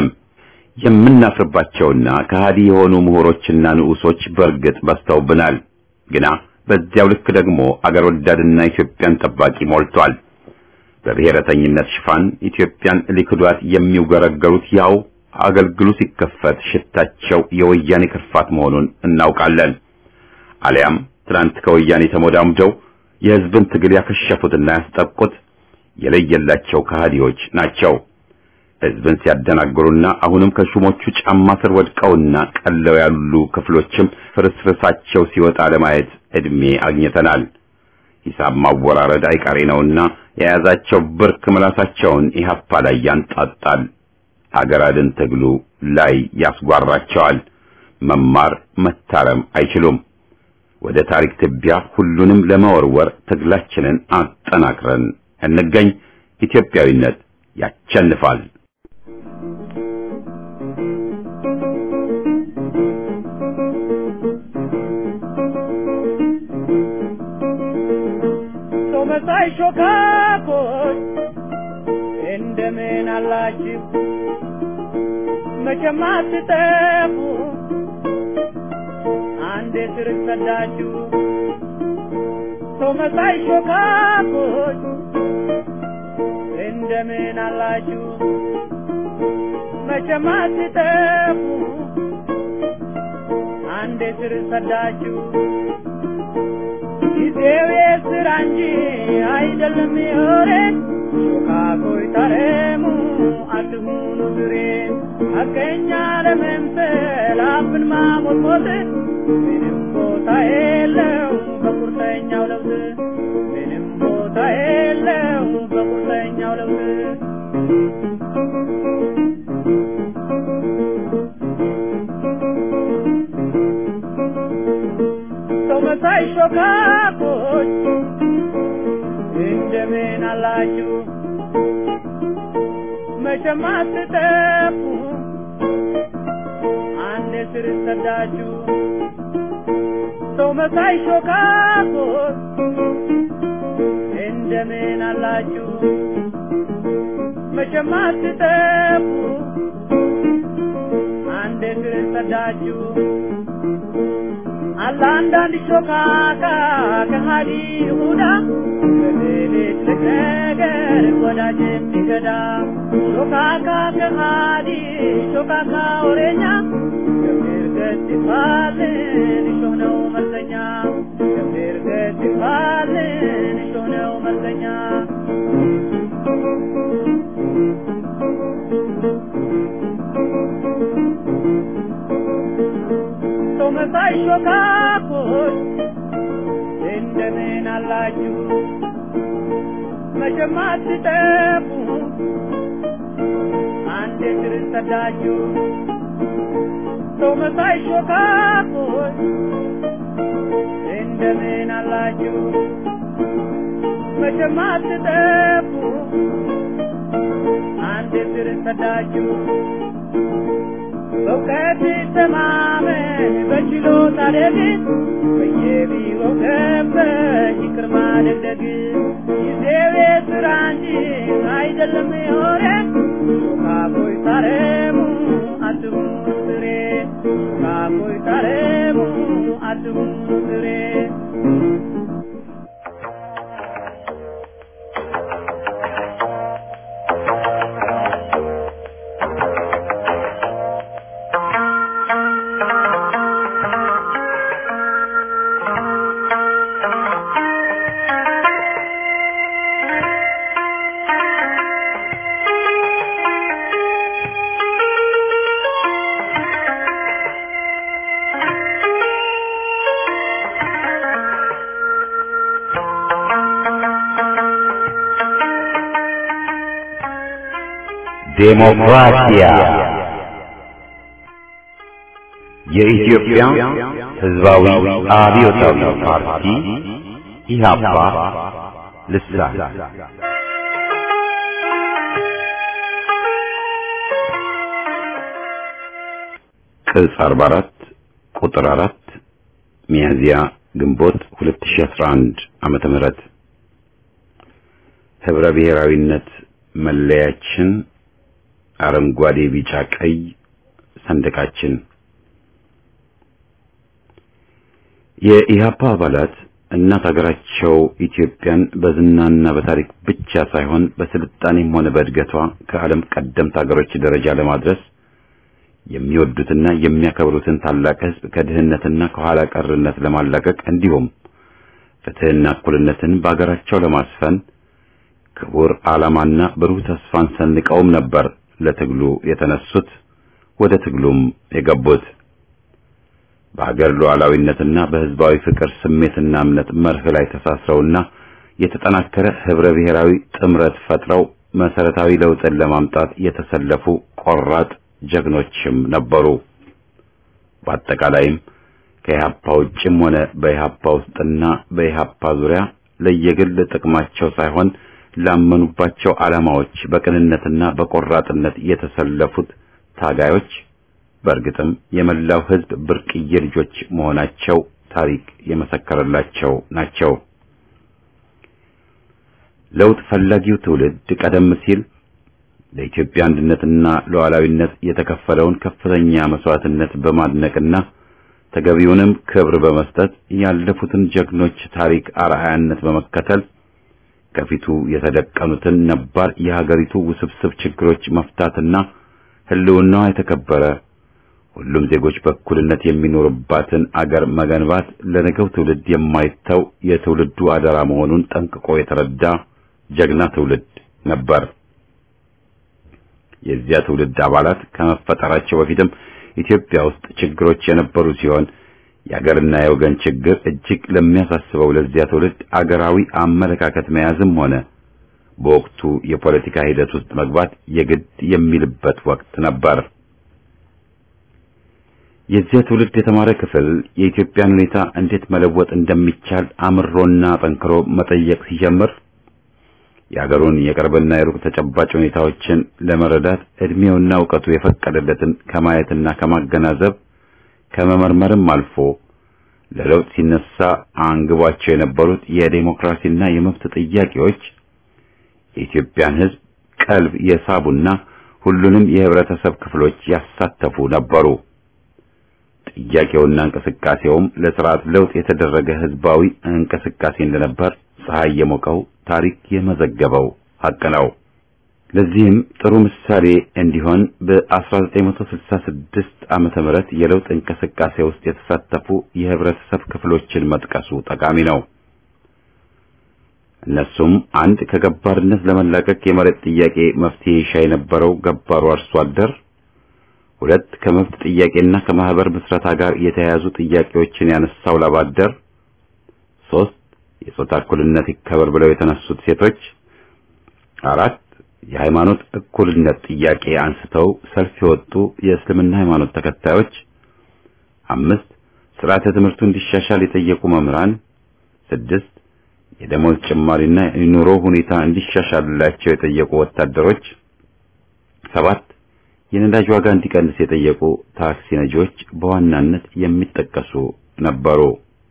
የምናፍርባቸውና ከሃዲ የሆኑ ምሁሮችና ንዑሶች በእርግጥ በዝተውብናል። ግና በዚያው ልክ ደግሞ አገር ወዳድና ኢትዮጵያን ጠባቂ ሞልቷል። በብሔረተኝነት ሽፋን ኢትዮጵያን ሊክዷት የሚውገረገሩት ያው አገልግሉ ሲከፈት ሽታቸው የወያኔ ክርፋት መሆኑን እናውቃለን። አሊያም ትናንት ከወያኔ ተሞዳምደው የሕዝብን ትግል ያከሸፉትና ያስጠቁት የለየላቸው ከሃዲዎች ናቸው። ሕዝብን ሲያደናግሩና አሁንም ከሹሞቹ ጫማ ስር ወድቀውና ቀለው ያሉ ክፍሎችም ፍርስርሳቸው ሲወጣ ለማየት ዕድሜ አግኝተናል። ሂሳብ ማወራረድ አይቀሬ ነውና የያዛቸው ብርክ ምላሳቸውን ኢህአፓ ላይ ያንጣጣል። ሀገር አድን ትግሉ ላይ ያስጓራቸዋል። መማር መታረም አይችሉም። ወደ ታሪክ ትቢያ ሁሉንም ለመወርወር ትግላችንን አጠናክረን እንገኝ። ኢትዮጵያዊነት ያቸንፋል። መሳይ ሾካኮች እንደምን አላችሁ? መቼም አትጠፉ አንዴ ስር ሰዳችሁ። ሰው መሳይ ሾካኮች እንደምን አላችሁ? መቼም አትጠፉ አንዴ ስር ሰዳችሁ። ጊዜው የስራ እንጂ አይደለም የወሬ ሾካኮይ ታረሙ አትሁኑ ዝሬ ሐቀኛ ለመምሰል አፍን ማሞጥሞጥ ምንም ቦታ የለው በቁርጠኛው ለውጥ ምንም ቦታ የለው በቁርጠኛው ለውጥ ሰው መሳይ ሾካኮች እንደምን አላችሁ? መቼም አትጠፉ አንድ ስር ሰዳችሁ። ሰው መሳይ ሾካኮች እንደምን አላችሁ? መቼም አትጠፉ አንድ ስር ሰዳችሁ። አለ አንዳንድ ሾካካ ከሃዲ ይሁዳ በሌሊት ነገር ወዳጅ የሚገዳ ሾካካ ከሃዲ ሾካካ ወሬኛ ገብር ገት ይባልን እሾህ ነው መርዘኛ ገብር ገት ይባልን እሾህ ነው መርዘኛ ሰው መሳይ ሾካኮች እንደምን አላችሁ? መቼም አትጠፉ አንድ ስር ሰዳችሁ። ሰው መሳይ ሾካኮች እንደምን አላችሁ? መቼም አትጠፉ አንድ ስር ሰዳችሁ። በእውቀት ተማመን በችሎታ ደግን በየቢሮው ገባሽ ይቅር ማደግደግ ጊዜው የስራ እንጂ አይደለም የሆነ ሾካኮይ ታረሙ አትሁኑ ስሬ ሾካኮይ ታረሙ አትሁኑ ስሬ ዴሞክራሲያ የኢትዮጵያ ሕዝባዊ አብዮታዊ ፓርቲ ኢህአፓ ልሳን ቅጽ 44 ቁጥር 4 ሚያዝያ ግንቦት 2011 ዓመተ ምህረት ህብረ ብሔራዊነት መለያችን አረንጓዴ፣ ቢጫ፣ ቀይ ሰንደቃችን የኢህአፓ አባላት እናት ሀገራቸው ኢትዮጵያን በዝናና በታሪክ ብቻ ሳይሆን በስልጣኔም ሆነ በእድገቷ ከዓለም ቀደምት ሀገሮች ደረጃ ለማድረስ የሚወዱትና የሚያከብሩትን ታላቅ ሕዝብ ከድህነትና ከኋላ ቀርነት ለማላቀቅ እንዲሁም ፍትህና እኩልነትን በአገራቸው ለማስፈን ክቡር ዓላማና ብሩህ ተስፋን ሰንቀውም ነበር ለትግሉ የተነሱት ወደ ትግሉም የገቡት። በሀገር ሉዓላዊነትና በሕዝባዊ ፍቅር ስሜትና እምነት መርህ ላይ ተሳስረውና የተጠናከረ ህብረ ብሔራዊ ጥምረት ፈጥረው መሰረታዊ ለውጥን ለማምጣት የተሰለፉ ቆራጥ ጀግኖችም ነበሩ። በአጠቃላይም ከኢህአፓ ውጭም ሆነ በኢህአፓ ውስጥና በኢህአፓ ዙሪያ ለየግል ጥቅማቸው ሳይሆን ላመኑባቸው ዓላማዎች በቅንነትና በቆራጥነት የተሰለፉት ታጋዮች በእርግጥም የመላው ህዝብ ብርቅዬ ልጆች መሆናቸው ታሪክ የመሰከረላቸው ናቸው። ለውጥ ፈላጊው ትውልድ ቀደም ሲል ለኢትዮጵያ አንድነትና ሉዓላዊነት የተከፈለውን ከፍተኛ መስዋዕትነት በማድነቅና ተገቢውንም ክብር በመስጠት ያለፉትን ጀግኖች ታሪክ አርአያነት በመከተል ከፊቱ የተደቀኑትን ነባር የሀገሪቱ ውስብስብ ችግሮች መፍታትና ህልውናዋ የተከበረ ሁሉም ዜጎች በእኩልነት የሚኖርባትን አገር መገንባት ለነገው ትውልድ የማይተው የትውልዱ አደራ መሆኑን ጠንቅቆ የተረዳ ጀግና ትውልድ ነበር። የዚያ ትውልድ አባላት ከመፈጠራቸው በፊትም ኢትዮጵያ ውስጥ ችግሮች የነበሩ ሲሆን የአገርና የወገን ችግር እጅግ ለሚያሳስበው ለዚያ ትውልድ አገራዊ አመለካከት መያዝም ሆነ በወቅቱ የፖለቲካ ሂደት ውስጥ መግባት የግድ የሚልበት ወቅት ነበር። የዚያ ትውልድ የተማረ ክፍል የኢትዮጵያን ሁኔታ እንዴት መለወጥ እንደሚቻል አምሮና ጠንክሮ መጠየቅ ሲጀምር የአገሩን የቅርብና የሩቅ ተጨባጭ ሁኔታዎችን ለመረዳት እድሜውና እውቀቱ የፈቀደለትን ከማየትና ከማገናዘብ ከመመርመርም አልፎ ለለውጥ ሲነሳ አንግቧቸው የነበሩት የዴሞክራሲና የመብት ጥያቄዎች የኢትዮጵያን ሕዝብ ቀልብ የሳቡና ሁሉንም የህብረተሰብ ክፍሎች ያሳተፉ ነበሩ። ጥያቄውና እንቅስቃሴውም ለስርዓት ለውጥ የተደረገ ህዝባዊ እንቅስቃሴ እንደነበር ፀሐይ የሞቀው ታሪክ የመዘገበው ሐቅ ነው። ለዚህም ጥሩ ምሳሌ እንዲሆን በ1966 ዓመተ ምህረት የለውጥ እንቅስቃሴ ውስጥ የተሳተፉ የህብረተሰብ ክፍሎችን መጥቀሱ ጠቃሚ ነው። እነሱም አንድ ከገባርነት ለመላቀቅ የመሬት ጥያቄ መፍትሄ ይሻ የነበረው ገባሩ አርሶ አደር፣ ሁለት ከመብት ጥያቄና ከማህበር ምስረታ ጋር የተያያዙ ጥያቄዎችን ያነሳው ላባደር፣ ሶስት የጾታ እኩልነት ይከበር ብለው የተነሱት ሴቶች፣ አራት የሃይማኖት እኩልነት ጥያቄ አንስተው ሰልፍ የወጡ የእስልምና ሃይማኖት ተከታዮች፣ አምስት ስርዓተ ትምህርቱ እንዲሻሻል የጠየቁ መምህራን፣ ስድስት የደሞዝ ጭማሪና የኑሮ ሁኔታ እንዲሻሻልላቸው የጠየቁ ወታደሮች፣ ሰባት የነዳጅ ዋጋ እንዲቀንስ የጠየቁ ታክሲ ነጂዎች በዋናነት የሚጠቀሱ ነበሩ።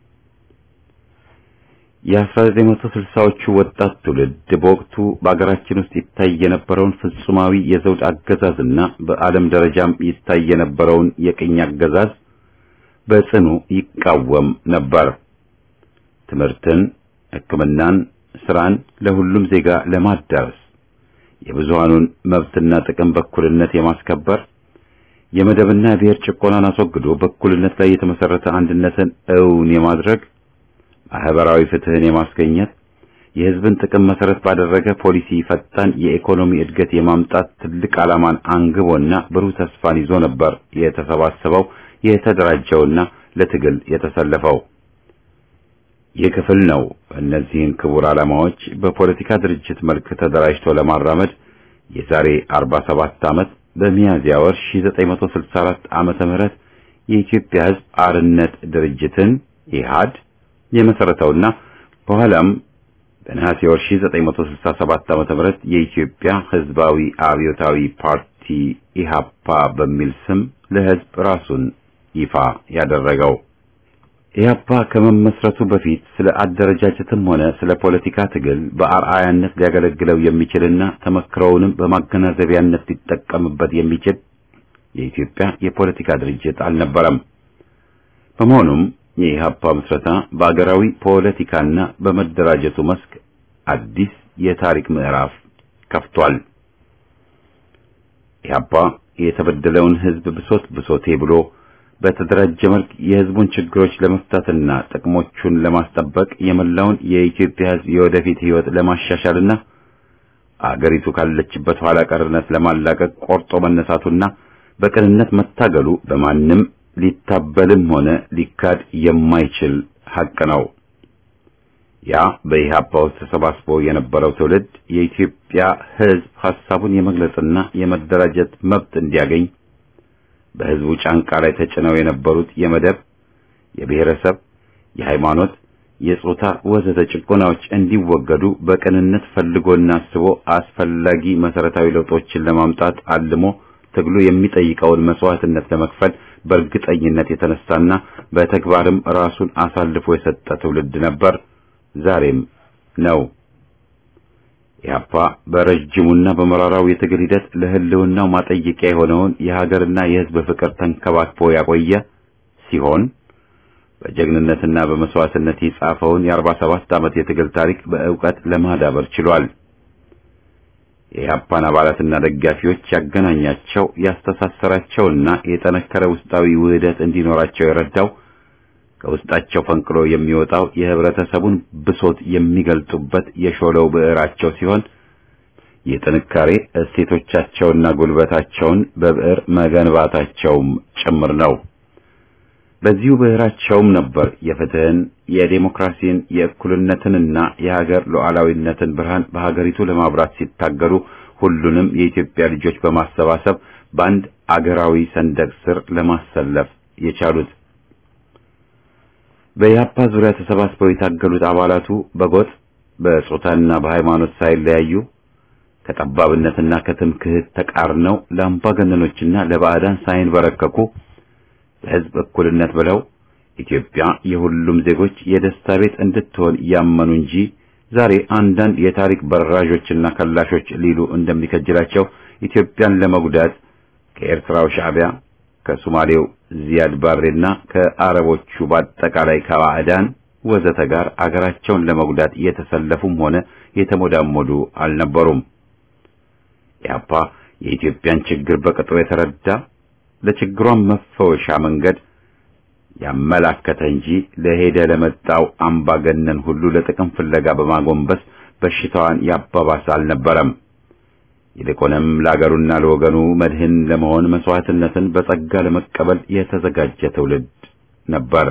የ1960ዎቹ ወጣት ትውልድ በወቅቱ በአገራችን ውስጥ ይታይ የነበረውን ፍጹማዊ የዘውድ አገዛዝና በዓለም ደረጃም ይታይ የነበረውን የቅኝ አገዛዝ በጽኑ ይቃወም ነበር። ትምህርትን፣ ሕክምናን፣ ስራን ለሁሉም ዜጋ ለማዳረስ የብዙሃኑን መብትና ጥቅም በእኩልነት የማስከበር የመደብና የብሔር ጭቆናን አስወግዶ በእኩልነት ላይ የተመሰረተ አንድነትን እውን የማድረግ ማህበራዊ ፍትህን የማስገኘት የህዝብን ጥቅም መሰረት ባደረገ ፖሊሲ ፈጣን የኢኮኖሚ እድገት የማምጣት ትልቅ ዓላማን አንግቦና ብሩህ ተስፋን ይዞ ነበር የተሰባሰበው የተደራጀውና ለትግል የተሰለፈው። ይህ ክፍል ነው እነዚህን ክቡር ዓላማዎች በፖለቲካ ድርጅት መልክ ተደራጅቶ ለማራመድ የዛሬ 47 ዓመት በሚያዝያ ወር 1964 ዓመተ ምህረት የኢትዮጵያ ህዝብ አርነት ድርጅትን ኢህአድ የመሰረተውና በኋላም በነሐሴ ወር 1967 ዓመተ ምህረት የኢትዮጵያ ህዝባዊ አብዮታዊ ፓርቲ ኢሃፓ በሚል ስም ለህዝብ ራሱን ይፋ ያደረገው። ኢህአፓ ከመመስረቱ በፊት ስለ አደረጃጀትም ሆነ ስለ ፖለቲካ ትግል በአርአያነት ሊያገለግለው የሚችልና ተመክሮውንም በማገናዘቢያነት ሊጠቀምበት የሚችል የኢትዮጵያ የፖለቲካ ድርጅት አልነበረም። በመሆኑም የኢህአፓ ምስረታ በአገራዊ ፖለቲካና በመደራጀቱ መስክ አዲስ የታሪክ ምዕራፍ ከፍቷል። ኢህአፓ የተበደለውን ሕዝብ ብሶት ብሶቴ ብሎ በተደራጀ መልክ የሕዝቡን ችግሮች ለመፍታትና ጥቅሞቹን ለማስጠበቅ የመላውን የኢትዮጵያ ሕዝብ የወደፊት ሕይወት ለማሻሻልና አገሪቱ ካለችበት ኋላ ቀርነት ለማላቀቅ ቆርጦ መነሳቱና በቅንነት መታገሉ በማንም ሊታበልም ሆነ ሊካድ የማይችል ሐቅ ነው። ያ በኢህአፓ ውስጥ ተሰባስቦ የነበረው ትውልድ የኢትዮጵያ ሕዝብ ሐሳቡን የመግለጽና የመደራጀት መብት እንዲያገኝ በሕዝቡ ጫንቃ ላይ ተጭነው የነበሩት የመደብ፣ የብሔረሰብ፣ የሃይማኖት፣ የጾታ ወዘተ ጭቆናዎች እንዲወገዱ በቅንነት ፈልጎና አስቦ አስፈላጊ መሰረታዊ ለውጦችን ለማምጣት አልሞ ትግሉ የሚጠይቀውን መስዋዕትነት ለመክፈል በእርግጠኝነት የተነሳና በተግባርም ራሱን አሳልፎ የሰጠ ትውልድ ነበር። ዛሬም ነው። ኢህአፓ በረጅሙና በመራራው የትግል ሂደት ለህልውናው ማጠየቂያ የሆነውን የሀገርና የሕዝብ ፍቅር ተንከባክቦ ያቆየ ሲሆን በጀግንነትና በመስዋዕትነት የጻፈውን የአርባ ሰባት ዓመት የትግል ታሪክ በእውቀት ለማዳበር ችሏል። የኢህአፓን አባላትና ደጋፊዎች ያገናኛቸው ያስተሳሰራቸውና የጠነከረ ውስጣዊ ውህደት እንዲኖራቸው የረዳው ከውስጣቸው ፈንቅሎ የሚወጣው የህብረተሰቡን ብሶት የሚገልጡበት የሾለው ብዕራቸው ሲሆን የጥንካሬ እሴቶቻቸውና ጉልበታቸውን በብዕር መገንባታቸውም ጭምር ነው። በዚሁ ብዕራቸውም ነበር የፍትህን፣ የዴሞክራሲን፣ የእኩልነትንና የሀገር ሉዓላዊነትን ብርሃን በሀገሪቱ ለማብራት ሲታገሉ ሁሉንም የኢትዮጵያ ልጆች በማሰባሰብ በአንድ አገራዊ ሰንደቅ ስር ለማሰለፍ የቻሉት። በኢህአፓ ዙሪያ ተሰባስበው የታገሉት አባላቱ በጎጥ በጾታና በሃይማኖት ሳይለያዩ ከጠባብነትና ከትምክህት ተቃርነው ለአምባገነኖችና ለባዕዳን ሳይንበረከኩ ለህዝብ እኩልነት ብለው ኢትዮጵያ የሁሉም ዜጎች የደስታ ቤት እንድትሆን ያመኑ እንጂ ዛሬ አንዳንድ የታሪክ በራዦችና ከላሾች ሊሉ እንደሚከጅላቸው ኢትዮጵያን ለመጉዳት ከኤርትራው ሻዕቢያ ከሶማሌው ዚያድ ባሬና ከአረቦቹ በአጠቃላይ ከባዕዳን ወዘተ ጋር አገራቸውን ለመጉዳት የተሰለፉም ሆነ የተሞዳሞዱ አልነበሩም። ኢህአፓ የኢትዮጵያን ችግር በቅጡ የተረዳ ለችግሯን መፈወሻ መንገድ ያመላከተ እንጂ ለሄደ ለመጣው አምባገነን ሁሉ ለጥቅም ፍለጋ በማጎንበስ በሽታዋን ያባባሰ አልነበረም። ይልቁንም ለአገሩና ለወገኑ መድህን ለመሆን መስዋዕትነትን በጸጋ ለመቀበል የተዘጋጀ ትውልድ ነበር።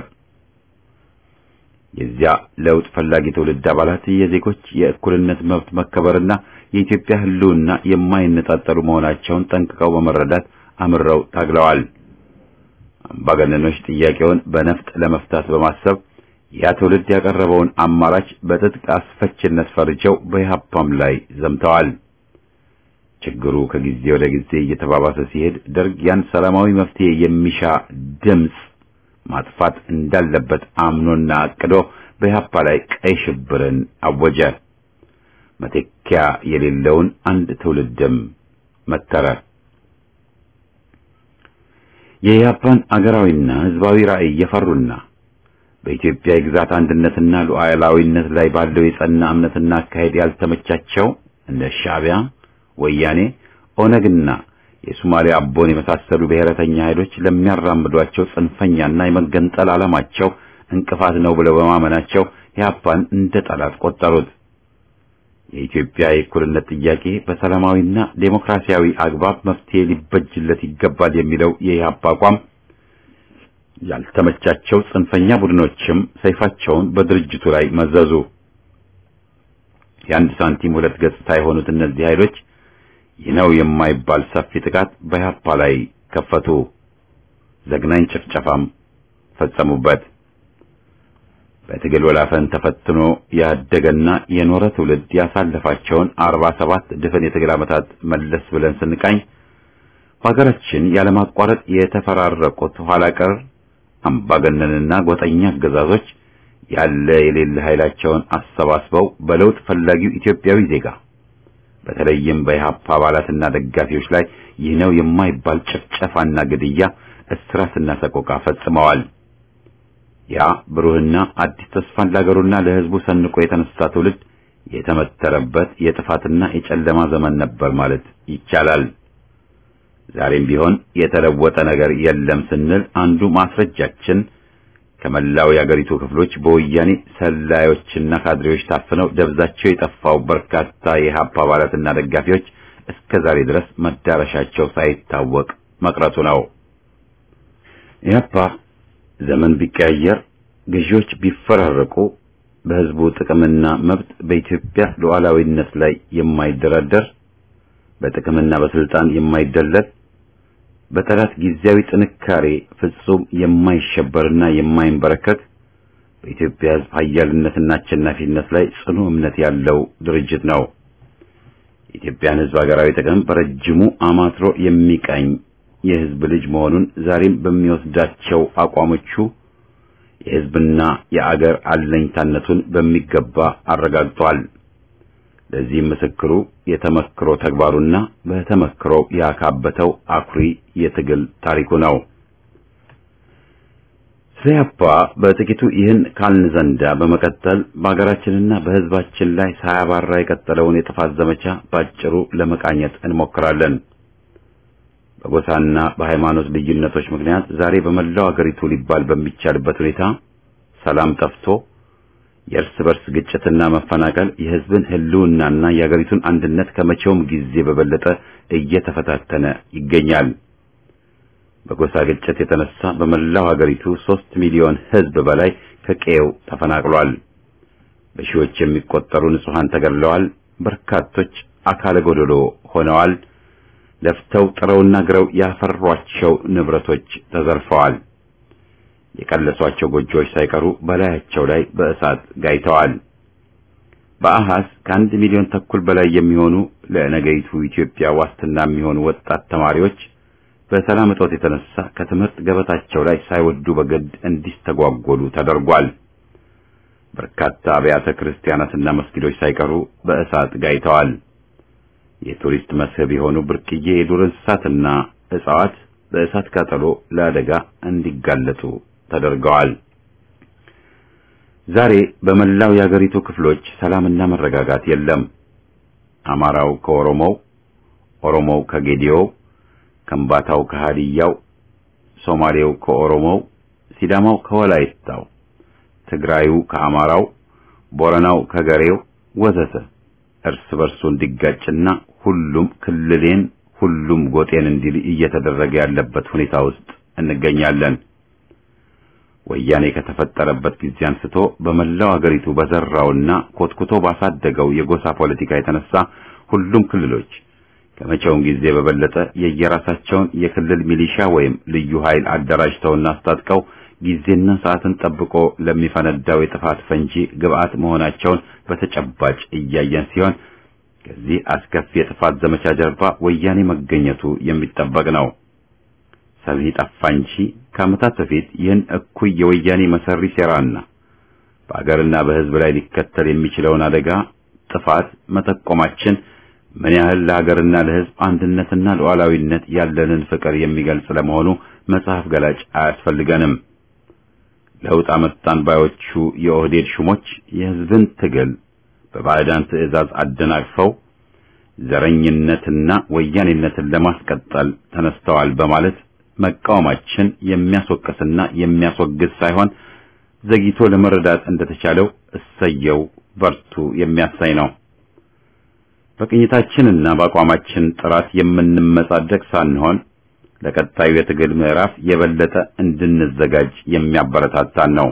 የዚያ ለውጥ ፈላጊ ትውልድ አባላት የዜጎች የእኩልነት መብት መከበርና የኢትዮጵያ ሕልውና የማይነጣጠሉ መሆናቸውን ጠንቅቀው በመረዳት አምረው ታግለዋል። አምባገነኖች ጥያቄውን በነፍጥ ለመፍታት በማሰብ ያ ትውልድ ያቀረበውን አማራጭ በትጥቅ አስፈችነት ፈርጀው በኢህአፓም ላይ ዘምተዋል። ችግሩ ከጊዜ ወደ ጊዜ እየተባባሰ ሲሄድ ደርግ ያን ሰላማዊ መፍትሄ የሚሻ ድምፅ ማጥፋት እንዳለበት አምኖና አቅዶ በኢህአፓ ላይ ቀይ ሽብርን አወጀ። መተኪያ የሌለውን አንድ ትውልድም መተረ። የኢህአፓን አገራዊና ህዝባዊ ራዕይ የፈሩና በኢትዮጵያ የግዛት አንድነትና ሉዓላዊነት ላይ ባለው የጸና እምነትና አካሄድ ያልተመቻቸው እንደ ሻዕቢያ ወያኔ፣ ኦነግና የሶማሊያ አቦን የመሳሰሉ ብሔረተኛ ኃይሎች ለሚያራምዷቸው ጽንፈኛና የመገንጠል ዓላማቸው እንቅፋት ነው ብለው በማመናቸው ኢህአፓን እንደ ጠላት ቆጠሩት። የኢትዮጵያ የእኩልነት ጥያቄ በሰላማዊና ዴሞክራሲያዊ አግባብ መፍትሄ ሊበጅለት ይገባል የሚለው የኢህአፓ አቋም ያልተመቻቸው ጽንፈኛ ቡድኖችም ሰይፋቸውን በድርጅቱ ላይ መዘዙ። የአንድ ሳንቲም ሁለት ገጽታ የሆኑት እነዚህ ኃይሎች ይህ ነው የማይባል ሰፊ ጥቃት በኢህአፓ ላይ ከፈቱ። ዘግናኝ ጭፍጨፋም ፈጸሙበት። በትግል ወላፈን ተፈትኖ ያደገና የኖረ ትውልድ ያሳለፋቸውን አርባ ሰባት ድፍን የትግል ዓመታት መለስ ብለን ስንቃኝ በሀገራችን ያለማቋረጥ የተፈራረቁት ኋላ ቀር አምባገነንና ጎጠኛ አገዛዞች ያለ የሌለ ኃይላቸውን አሰባስበው በለውጥ ፈላጊው ኢትዮጵያዊ ዜጋ በተለይም በኢህአፓ አባላትና ደጋፊዎች ላይ ይህ ነው የማይባል ጭፍጨፋና ግድያ፣ እስራትና ሰቆቃ ፈጽመዋል። ያ ብሩህና አዲስ ተስፋን ለአገሩና ለሕዝቡ ሰንቆ የተነሳ ትውልድ የተመተረበት የጥፋትና የጨለማ ዘመን ነበር ማለት ይቻላል። ዛሬም ቢሆን የተለወጠ ነገር የለም ስንል አንዱ ማስረጃችን ከመላው የአገሪቱ ክፍሎች በወያኔ ሰላዮችና ካድሬዎች ታፍነው ደብዛቸው የጠፋው በርካታ የኢህአፓ አባላትና ደጋፊዎች እስከ ዛሬ ድረስ መዳረሻቸው ሳይታወቅ መቅረቱ ነው። ኢህአፓ ዘመን ቢቀያየር፣ ገዢዎች ቢፈራረቁ፣ በህዝቡ ጥቅምና መብት በኢትዮጵያ ሉዓላዊነት ላይ የማይደራደር በጥቅምና በስልጣን የማይደለል በጠላት ጊዜያዊ ጥንካሬ ፍጹም የማይሸበርና የማይንበረከክ በኢትዮጵያ ህዝብ ኃያልነትና አሸናፊነት ላይ ጽኑ እምነት ያለው ድርጅት ነው። የኢትዮጵያን ህዝብ ሀገራዊ ጥቅም በረጅሙ አማትሮ የሚቀኝ የህዝብ ልጅ መሆኑን ዛሬም በሚወስዳቸው አቋሞቹ የህዝብና የአገር አለኝታነቱን በሚገባ አረጋግጧል። ለዚህም ምስክሩ የተመክሮ ተግባሩና በተመክሮ ያካበተው አኩሪ የትግል ታሪኩ ነው። ኢህአፓ በጥቂቱ ይህን ካልን ዘንዳ በመቀጠል በሀገራችንና በህዝባችን ላይ ሳያባራ የቀጠለውን የጥፋት ዘመቻ ባጭሩ ለመቃኘት እንሞክራለን። በጎሳና በሃይማኖት ልዩነቶች ምክንያት ዛሬ በመላው አገሪቱ ሊባል በሚቻልበት ሁኔታ ሰላም ጠፍቶ የእርስ በርስ ግጭትና መፈናቀል የህዝብን ህልውናና የአገሪቱን አንድነት ከመቼውም ጊዜ በበለጠ እየተፈታተነ ይገኛል። በጎሳ ግጭት የተነሳ በመላው ሀገሪቱ ሦስት ሚሊዮን ህዝብ በላይ ከቀየው ተፈናቅሏል። በሺዎች የሚቆጠሩ ንጹሃን ተገድለዋል። በርካቶች አካለ ጎደሎ ሆነዋል። ለፍተው ጥረውና ግረው ያፈሯቸው ንብረቶች ተዘርፈዋል። የቀለሷቸው ጎጆዎች ሳይቀሩ በላያቸው ላይ በእሳት ጋይተዋል። በአሃዝ ከአንድ ሚሊዮን ተኩል በላይ የሚሆኑ ለነገይቱ ኢትዮጵያ ዋስትና የሚሆኑ ወጣት ተማሪዎች በሰላም እጦት የተነሳ ከትምህርት ገበታቸው ላይ ሳይወዱ በግድ እንዲስተጓጎሉ ተደርጓል። በርካታ አብያተ ክርስቲያናትና መስጊዶች ሳይቀሩ በእሳት ጋይተዋል። የቱሪስት መስህብ የሆኑ ብርቅዬ የዱር እንስሳትና እጽዋት በእሳት ቃጠሎ ለአደጋ እንዲጋለጡ ተደርገዋል። ዛሬ በመላው የአገሪቱ ክፍሎች ሰላምና መረጋጋት የለም። አማራው ከኦሮሞው፣ ኦሮሞው ከጌዲዮው፣ ከምባታው ከሃዲያው፣ ሶማሌው ከኦሮሞው፣ ሲዳማው ከወላይታው፣ ትግራዩ ከአማራው፣ ቦረናው ከገሬው ወዘተ እርስ በርሱ እንዲጋጭና ሁሉም ክልሌን ሁሉም ጎጤን እንዲል እየተደረገ ያለበት ሁኔታ ውስጥ እንገኛለን። ወያኔ ከተፈጠረበት ጊዜ አንስቶ በመላው አገሪቱ በዘራውና ኮትኩቶ ባሳደገው የጎሳ ፖለቲካ የተነሳ ሁሉም ክልሎች ከመቼውም ጊዜ በበለጠ የየራሳቸውን የክልል ሚሊሻ ወይም ልዩ ኃይል አደራጅተውና አስታጥቀው ጊዜና ሰዓትን ጠብቆ ለሚፈነዳው የጥፋት ፈንጂ ግብዓት መሆናቸውን በተጨባጭ እያየን ሲሆን ከዚህ አስከፊ የጥፋት ዘመቻ ጀርባ ወያኔ መገኘቱ የሚጠበቅ ነው። ሰሚ ጠፋ እንጂ ከዓመታት በፊት ይህን እኩይ የወያኔ መሰሪ ሴራና በአገርና በሕዝብ ላይ ሊከተል የሚችለውን አደጋ ጥፋት መጠቆማችን ምን ያህል ለሀገርና ለሕዝብ አንድነትና ሉዓላዊነት ያለንን ፍቅር የሚገልጽ ለመሆኑ መጽሐፍ ገላጭ አያስፈልገንም። ለውጥ አመጣን ባዮቹ የኦህዴድ ሹሞች የሕዝብን ትግል በባዕዳን ትዕዛዝ አደናቅፈው ዘረኝነትና ወያኔነትን ለማስቀጠል ተነስተዋል በማለት መቃወማችን የሚያስወቅስና የሚያስወግዝ ሳይሆን ዘግይቶ ለመረዳት እንደተቻለው እሰየው በርቱ የሚያሳይ ነው። በቅኝታችንና በአቋማችን ጥራት የምንመጻደቅ ሳንሆን ለቀጣዩ የትግል ምዕራፍ የበለጠ እንድንዘጋጅ የሚያበረታታን ነው።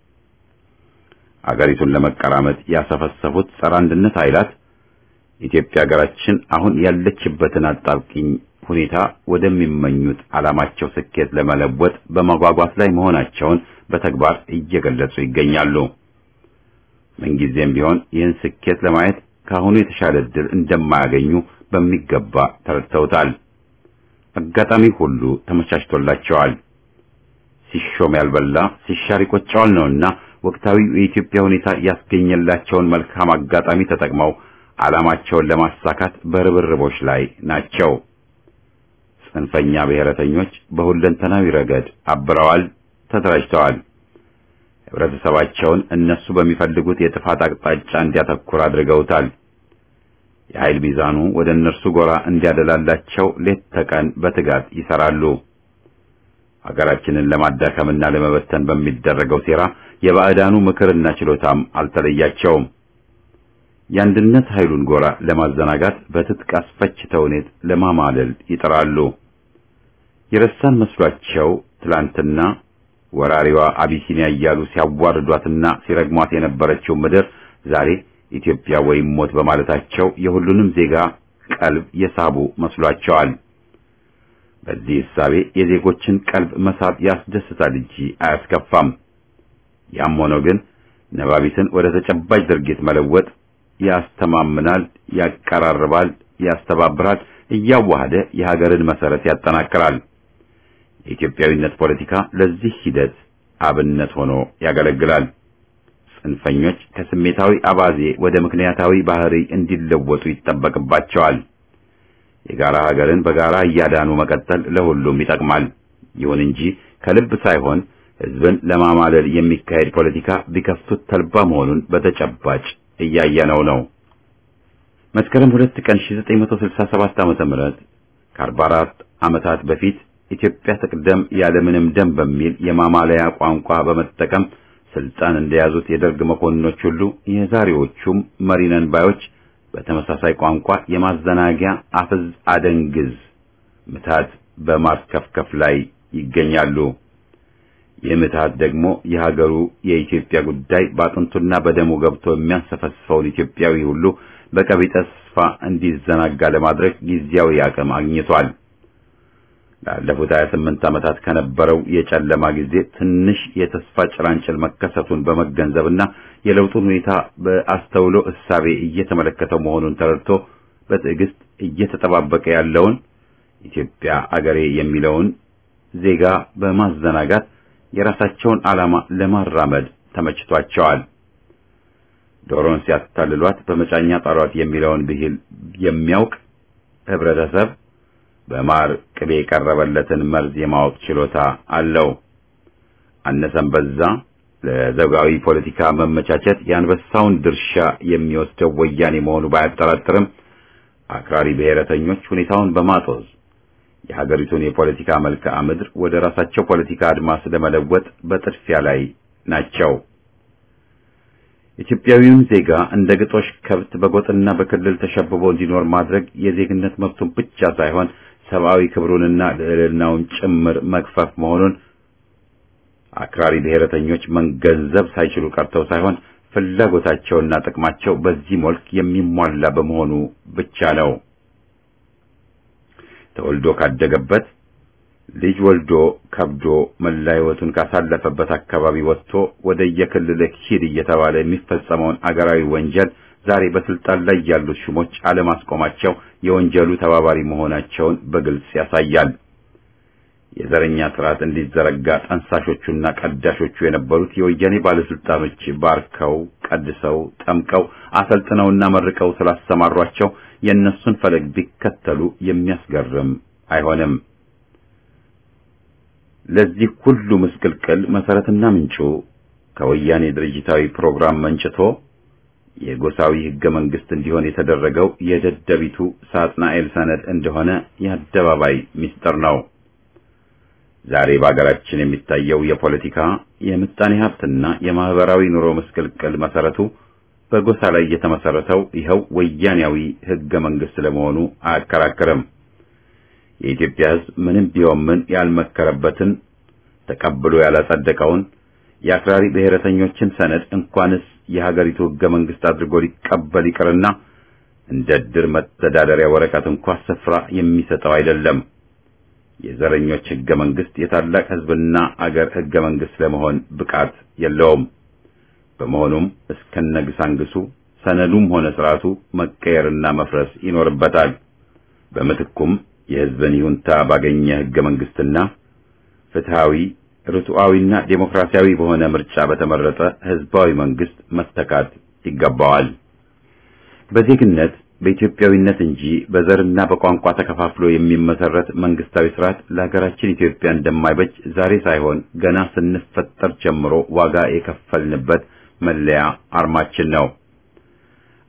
አገሪቱን ለመቀራመጥ ያሰፈሰፉት ጸረ አንድነት ኃይላት ኢትዮጵያ ሀገራችን አሁን ያለችበትን አጣብቂኝ ሁኔታ ወደሚመኙት ዓላማቸው ስኬት ለመለወጥ በመጓጓት ላይ መሆናቸውን በተግባር እየገለጹ ይገኛሉ። ምንጊዜም ቢሆን ይህን ስኬት ለማየት ከአሁኑ የተሻለ ዕድል እንደማያገኙ በሚገባ ተረድተውታል። አጋጣሚ ሁሉ ተመቻችቶላቸዋል። ሲሾም ያልበላ ሲሻር ይቆጨዋል ነውና ወቅታዊው የኢትዮጵያ ሁኔታ ያስገኘላቸውን መልካም አጋጣሚ ተጠቅመው ዓላማቸውን ለማሳካት በርብርቦች ላይ ናቸው። ጽንፈኛ ብሔረተኞች በሁለንተናዊ ረገድ አብረዋል፣ ተደራጅተዋል። ህብረተሰባቸውን እነሱ በሚፈልጉት የጥፋት አቅጣጫ እንዲያተኩር አድርገውታል። የኃይል ሚዛኑ ወደ እነርሱ ጎራ እንዲያደላላቸው ሌት ተቀን በትጋት ይሰራሉ። ሀገራችንን ለማዳከምና ለመበተን በሚደረገው ሴራ የባዕዳኑ ምክርና ችሎታም አልተለያቸውም። የአንድነት ኃይሉን ጎራ ለማዘናጋት በትጥቅ አስፈች ተውኔት ለማማለል ይጥራሉ። የረሳን መስሏቸው ትላንትና ወራሪዋ አቢሲኒያ እያሉ ሲያዋርዷትና ሲረግሟት የነበረችው ምድር ዛሬ ኢትዮጵያ ወይም ሞት በማለታቸው የሁሉንም ዜጋ ቀልብ የሳቡ መስሏቸዋል። በዚህ እሳቤ የዜጎችን ቀልብ መሳብ ያስደስታል እንጂ አያስከፋም። ያም ሆኖ ግን ነባቢትን ወደ ተጨባጭ ድርጊት መለወጥ ያስተማምናል፣ ያቀራርባል፣ ያስተባብራል፣ እያዋሃደ የሀገርን መሰረት ያጠናክራል። የኢትዮጵያዊነት ፖለቲካ ለዚህ ሂደት አብነት ሆኖ ያገለግላል። ጽንፈኞች ከስሜታዊ አባዜ ወደ ምክንያታዊ ባህሪ እንዲለወጡ ይጠበቅባቸዋል። የጋራ ሀገርን በጋራ እያዳኑ መቀጠል ለሁሉም ይጠቅማል። ይሁን እንጂ ከልብ ሳይሆን ሕዝብን ለማማለል የሚካሄድ ፖለቲካ ቢከፍቱት ተልባ መሆኑን በተጨባጭ እያየነው ነው። መስከረም ሁለት ቀን 1967 ዓመተ ምህረት ከ44 ዓመታት በፊት ኢትዮጵያ ትቅደም ያለምንም ደም በሚል የማማለያ ቋንቋ በመጠቀም ስልጣን እንደያዙት የደርግ መኮንኖች ሁሉ የዛሬዎቹም መሪነን ባዮች በተመሳሳይ ቋንቋ የማዘናጊያ አፍዝ አደንግዝ ምታት በማርከፍከፍ ላይ ይገኛሉ። ይህ ምታት ደግሞ የሀገሩ የኢትዮጵያ ጉዳይ በአጥንቱና በደሙ ገብቶ የሚያንሰፈስፈውን ኢትዮጵያዊ ሁሉ በቀቢጠ ተስፋ እንዲዘናጋ ለማድረግ ጊዜያዊ አቅም አግኝቷል። ላለፉት 28 ዓመታት ከነበረው የጨለማ ጊዜ ትንሽ የተስፋ ጭላንጭል መከሰቱን በመገንዘብና የለውጡን ሁኔታ በአስተውሎ እሳቤ እየተመለከተው መሆኑን ተረድቶ በትዕግስት እየተጠባበቀ ያለውን ኢትዮጵያ አገሬ የሚለውን ዜጋ በማዘናጋት የራሳቸውን ዓላማ ለማራመድ ተመችቷቸዋል። ዶሮን ሲያታልሏት በመጫኛ ጣሏት የሚለውን ብሂል የሚያውቅ ህብረተሰብ በማር ቅቤ የቀረበለትን መርዝ የማወቅ ችሎታ አለው። አነሰም በዛ ለዘውጋዊ ፖለቲካ መመቻቸት የአንበሳውን ድርሻ የሚወስደው ወያኔ መሆኑ ባያጠራጥርም አክራሪ ብሔረተኞች ሁኔታውን በማጦዝ የሀገሪቱን የፖለቲካ መልክዓ ምድር ወደ ራሳቸው ፖለቲካ አድማስ ለመለወጥ በጥድፊያ ላይ ናቸው። ኢትዮጵያዊውን ዜጋ እንደ ግጦሽ ከብት በጎጥና በክልል ተሸብቦ እንዲኖር ማድረግ የዜግነት መብቱን ብቻ ሳይሆን ሰብአዊ ክብሩንና ልዕልናውን ጭምር መግፈፍ መሆኑን አክራሪ ብሔረተኞች መገንዘብ ሳይችሉ ቀርተው ሳይሆን ፍላጎታቸውና ጥቅማቸው በዚህ መልክ የሚሟላ በመሆኑ ብቻ ነው። ተወልዶ ካደገበት ልጅ ወልዶ ከብዶ መላ ሕይወቱን ካሳለፈበት አካባቢ ወጥቶ ወደ የክልልህ ሂድ እየተባለ የሚፈጸመውን አገራዊ ወንጀል ዛሬ በስልጣን ላይ ያሉት ሹሞች አለማስቆማቸው የወንጀሉ ተባባሪ መሆናቸውን በግልጽ ያሳያል። የዘረኛ ስርዓት እንዲዘረጋ ጠንሳሾቹና ቀዳሾቹ የነበሩት የወያኔ ባለስልጣኖች ባርከው፣ ቀድሰው፣ ጠምቀው፣ አሰልጥነውና መርቀው ስላሰማሯቸው የእነሱን ፈለግ ቢከተሉ የሚያስገርም አይሆንም። ለዚህ ሁሉ ምስቅልቅል መሰረትና ምንጩ ከወያኔ ድርጅታዊ ፕሮግራም መንጭቶ የጎሳዊ ህገ መንግስት እንዲሆን የተደረገው የደደቢቱ ሳጥናኤል ሰነድ እንደሆነ የአደባባይ ምስጢር ነው። ዛሬ በአገራችን የሚታየው የፖለቲካ የምጣኔ ሀብትና የማህበራዊ ኑሮ ምስቅልቅል መሰረቱ በጎሳ ላይ የተመሰረተው ይኸው ወያኔያዊ ህገ መንግስት ለመሆኑ አያከራክርም። የኢትዮጵያ ህዝብ ምንም ቢሆን ምን ያልመከረበትን ተቀብሎ ያላጸደቀውን የአክራሪ ብሔረተኞችን ሰነድ እንኳንስ የሀገሪቱ ህገ መንግስት አድርጎ ሊቀበል ይቅርና እንደ ድር መተዳደሪያ ወረቀት እንኳ ስፍራ የሚሰጠው አይደለም። የዘረኞች ህገ መንግስት የታላቅ ህዝብና አገር ህገ መንግስት ለመሆን ብቃት የለውም። በመሆኑም እስከነግሳንግሱ ሰነዱም ሆነ ስርዓቱ መቀየርና መፍረስ ይኖርበታል። በምትኩም የህዝብን ይሁንታ ባገኘ ህገ መንግስትና ፍትሃዊ ርቱዓዊና ዴሞክራሲያዊ በሆነ ምርጫ በተመረጠ ህዝባዊ መንግስት መተካት ይገባዋል። በዜግነት በኢትዮጵያዊነት እንጂ በዘርና በቋንቋ ተከፋፍሎ የሚመሰረት መንግስታዊ ስርዓት ለሀገራችን ኢትዮጵያ እንደማይበጅ ዛሬ ሳይሆን ገና ስንፈጠር ጀምሮ ዋጋ የከፈልንበት መለያ አርማችን ነው።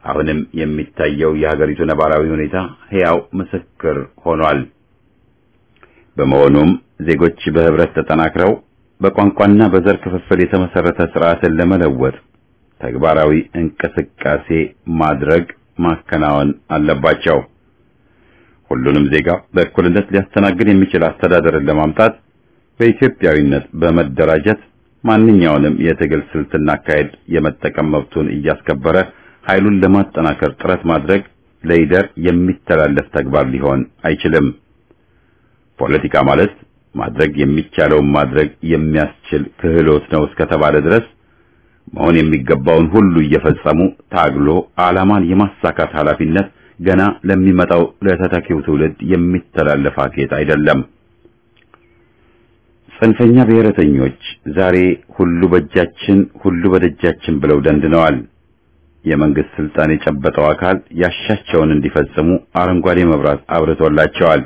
አሁንም የሚታየው የሀገሪቱ ነባራዊ ሁኔታ ሕያው ምስክር ሆኗል። በመሆኑም ዜጎች በህብረት ተጠናክረው በቋንቋና በዘር ክፍፍል የተመሰረተ ስርዓትን ለመለወጥ ተግባራዊ እንቅስቃሴ ማድረግ ማከናወን አለባቸው። ሁሉንም ዜጋ በእኩልነት ሊያስተናግድ የሚችል አስተዳደርን ለማምጣት በኢትዮጵያዊነት በመደራጀት ማንኛውንም የትግል ስልትና አካሄድ የመጠቀም መብቱን እያስከበረ ኃይሉን ለማጠናከር ጥረት ማድረግ ለይደር የሚተላለፍ ተግባር ሊሆን አይችልም። ፖለቲካ ማለት ማድረግ የሚቻለውን ማድረግ የሚያስችል ክህሎት ነው እስከተባለ ድረስ መሆን የሚገባውን ሁሉ እየፈጸሙ ታግሎ ዓላማን የማሳካት ኃላፊነት ገና ለሚመጣው ለተተኪው ትውልድ የሚተላለፍ አኬት አይደለም። ጽንፈኛ ብሔረተኞች ዛሬ ሁሉ በእጃችን ሁሉ በደጃችን ብለው ደንድነዋል። የመንግስት ስልጣን የጨበጠው አካል ያሻቸውን እንዲፈጽሙ አረንጓዴ መብራት አብርቶላቸዋል።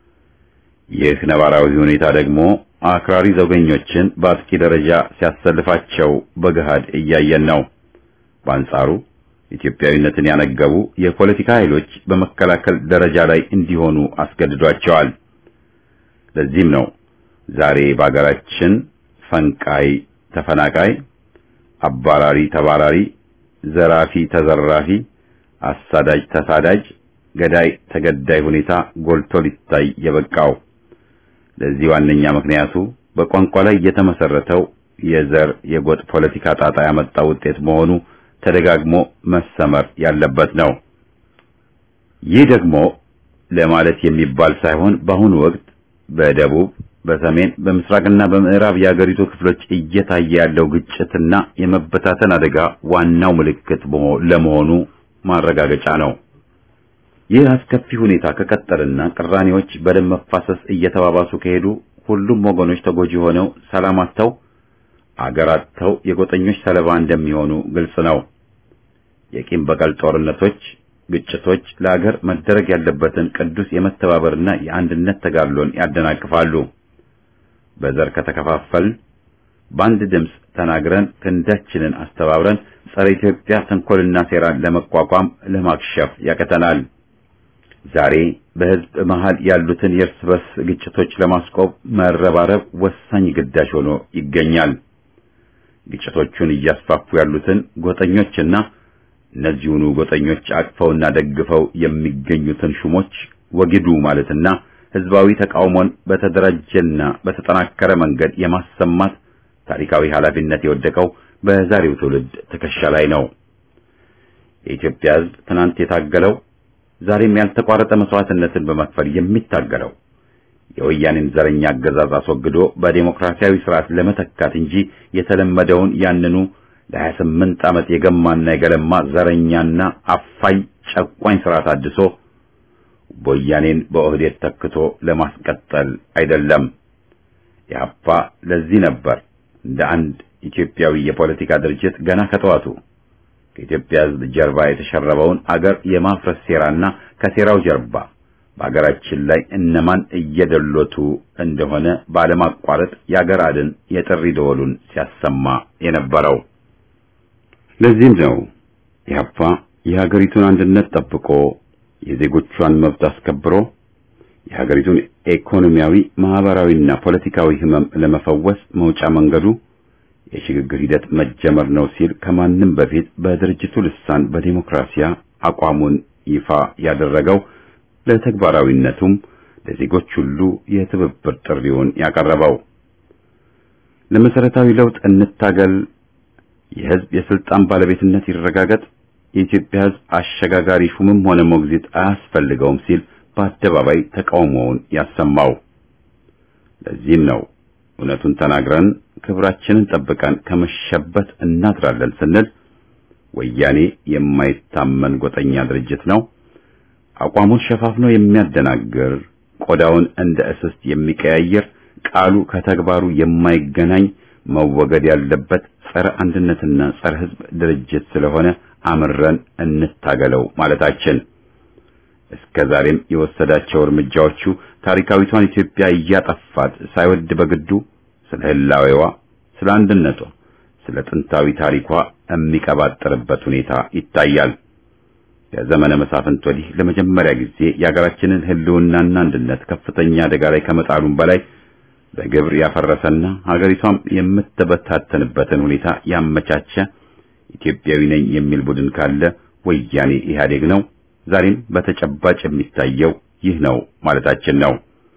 ይህ ነባራዊ ሁኔታ ደግሞ አክራሪ ዘውገኞችን በአጥቂ ደረጃ ሲያሰልፋቸው በገሃድ እያየን ነው። በአንጻሩ ኢትዮጵያዊነትን ያነገቡ የፖለቲካ ኃይሎች በመከላከል ደረጃ ላይ እንዲሆኑ አስገድዷቸዋል። ለዚህም ነው ዛሬ በአገራችን ፈንቃይ ተፈናቃይ፣ አባራሪ ተባራሪ፣ ዘራፊ ተዘራፊ፣ አሳዳጅ ተሳዳጅ፣ ገዳይ ተገዳይ ሁኔታ ጎልቶ ሊታይ የበቃው። ለዚህ ዋነኛ ምክንያቱ በቋንቋ ላይ የተመሰረተው የዘር የጎጥ ፖለቲካ ጣጣ ያመጣው ውጤት መሆኑ ተደጋግሞ መሰመር ያለበት ነው። ይህ ደግሞ ለማለት የሚባል ሳይሆን በአሁኑ ወቅት በደቡብ፣ በሰሜን፣ በምስራቅና በምዕራብ የአገሪቱ ክፍሎች እየታየ ያለው ግጭትና የመበታተን አደጋ ዋናው ምልክት ለመሆኑ ማረጋገጫ ነው። ይህ አስከፊ ሁኔታ ከቀጠልና ቅራኔዎች በደም መፋሰስ እየተባባሱ ከሄዱ ሁሉም ወገኖች ተጎጂ ሆነው ሰላም አጥተው አገር አጥተው የጎጠኞች ሰለባ እንደሚሆኑ ግልጽ ነው። የቂም በቀል ጦርነቶች፣ ግጭቶች ለአገር መደረግ ያለበትን ቅዱስ የመተባበርና የአንድነት ተጋድሎን ያደናቅፋሉ። በዘር ከተከፋፈልን በአንድ ድምፅ ተናግረን ክንዳችንን አስተባብረን ጸረ ኢትዮጵያ ተንኮልና ሴራን ለመቋቋም ለማክሸፍ ያቀተናል። ዛሬ በሕዝብ መሃል ያሉትን የእርስ በርስ ግጭቶች ለማስቆም መረባረብ ወሳኝ ግዳጅ ሆኖ ይገኛል። ግጭቶቹን እያስፋፉ ያሉትን ጎጠኞችና እነዚሁኑ ጎጠኞች አቅፈውና ደግፈው የሚገኙትን ሹሞች ወግዱ ማለትና ሕዝባዊ ተቃውሞን በተደራጀና በተጠናከረ መንገድ የማሰማት ታሪካዊ ኃላፊነት የወደቀው በዛሬው ትውልድ ትከሻ ላይ ነው። የኢትዮጵያ ሕዝብ ትናንት የታገለው ዛሬም ያልተቋረጠ መስዋዕትነትን በመክፈል የሚታገለው የወያኔን ዘረኛ አገዛዝ አስወግዶ በዴሞክራሲያዊ ስርዓት ለመተካት እንጂ የተለመደውን ያንኑ ለሀያ ስምንት ዓመት የገማና የገለማ ዘረኛና አፋኝ ጨቋኝ ስርዓት አድሶ ወያኔን በኦህዴድ ተክቶ ለማስቀጠል አይደለም። ኢህአፓ ለዚህ ነበር እንደ አንድ ኢትዮጵያዊ የፖለቲካ ድርጅት ገና ከጠዋቱ ከኢትዮጵያ ሕዝብ ጀርባ የተሸረበውን አገር የማፍረስ ሴራና ከሴራው ጀርባ በአገራችን ላይ እነማን እየደሎቱ እንደሆነ ባለማቋረጥ የአገር አድን የጥሪ ደወሉን ሲያሰማ የነበረው። ለዚህም ነው ኢህአፓ የሀገሪቱን አንድነት ጠብቆ የዜጎቿን መብት አስከብሮ የሀገሪቱን ኢኮኖሚያዊ፣ ማህበራዊና ፖለቲካዊ ህመም ለመፈወስ መውጫ መንገዱ የሽግግር ሂደት መጀመር ነው ሲል ከማንም በፊት በድርጅቱ ልሳን በዲሞክራሲያ አቋሙን ይፋ ያደረገው ለተግባራዊነቱም ለዜጎች ሁሉ የትብብር ጥሪውን ያቀረበው ለመሰረታዊ ለውጥ እንታገል፣ የህዝብ የስልጣን ባለቤትነት ይረጋገጥ፣ የኢትዮጵያ ህዝብ አሸጋጋሪ ሹምም ሆነ ሞግዚት አያስፈልገውም ሲል በአደባባይ ተቃውሞውን ያሰማው። ለዚህም ነው እውነቱን ተናግረን ክብራችንን ጠብቀን ከመሸበት እናድራለን ስንል ወያኔ የማይታመን ጎጠኛ ድርጅት ነው፣ አቋሙን ሸፋፍኖ የሚያደናግር ቆዳውን እንደ እስስት የሚቀያየር ቃሉ ከተግባሩ የማይገናኝ መወገድ ያለበት ጸረ አንድነትና ጸረ ህዝብ ድርጅት ስለሆነ አምረን እንታገለው ማለታችን እስከ ዛሬም የወሰዳቸው እርምጃዎቹ ታሪካዊቷን ኢትዮጵያ እያጠፋት ሳይወድ በግዱ ስለ ህላዌዋ፣ ስለ አንድነቷ፣ ስለ ጥንታዊ ታሪኳ የሚቀባጠርበት ሁኔታ ይታያል። ከዘመነ መሳፍንት ወዲህ ለመጀመሪያ ጊዜ የሀገራችንን ሕልውናና አንድነት ከፍተኛ አደጋ ላይ ከመጣሉም በላይ በግብር ያፈረሰና ሀገሪቷም የምትበታተንበትን ሁኔታ ያመቻቸ ኢትዮጵያዊ ነኝ የሚል ቡድን ካለ ወያኔ ኢህአዴግ ነው። ዛሬም በተጨባጭ የሚታየው ይህ ነው ማለታችን ነው።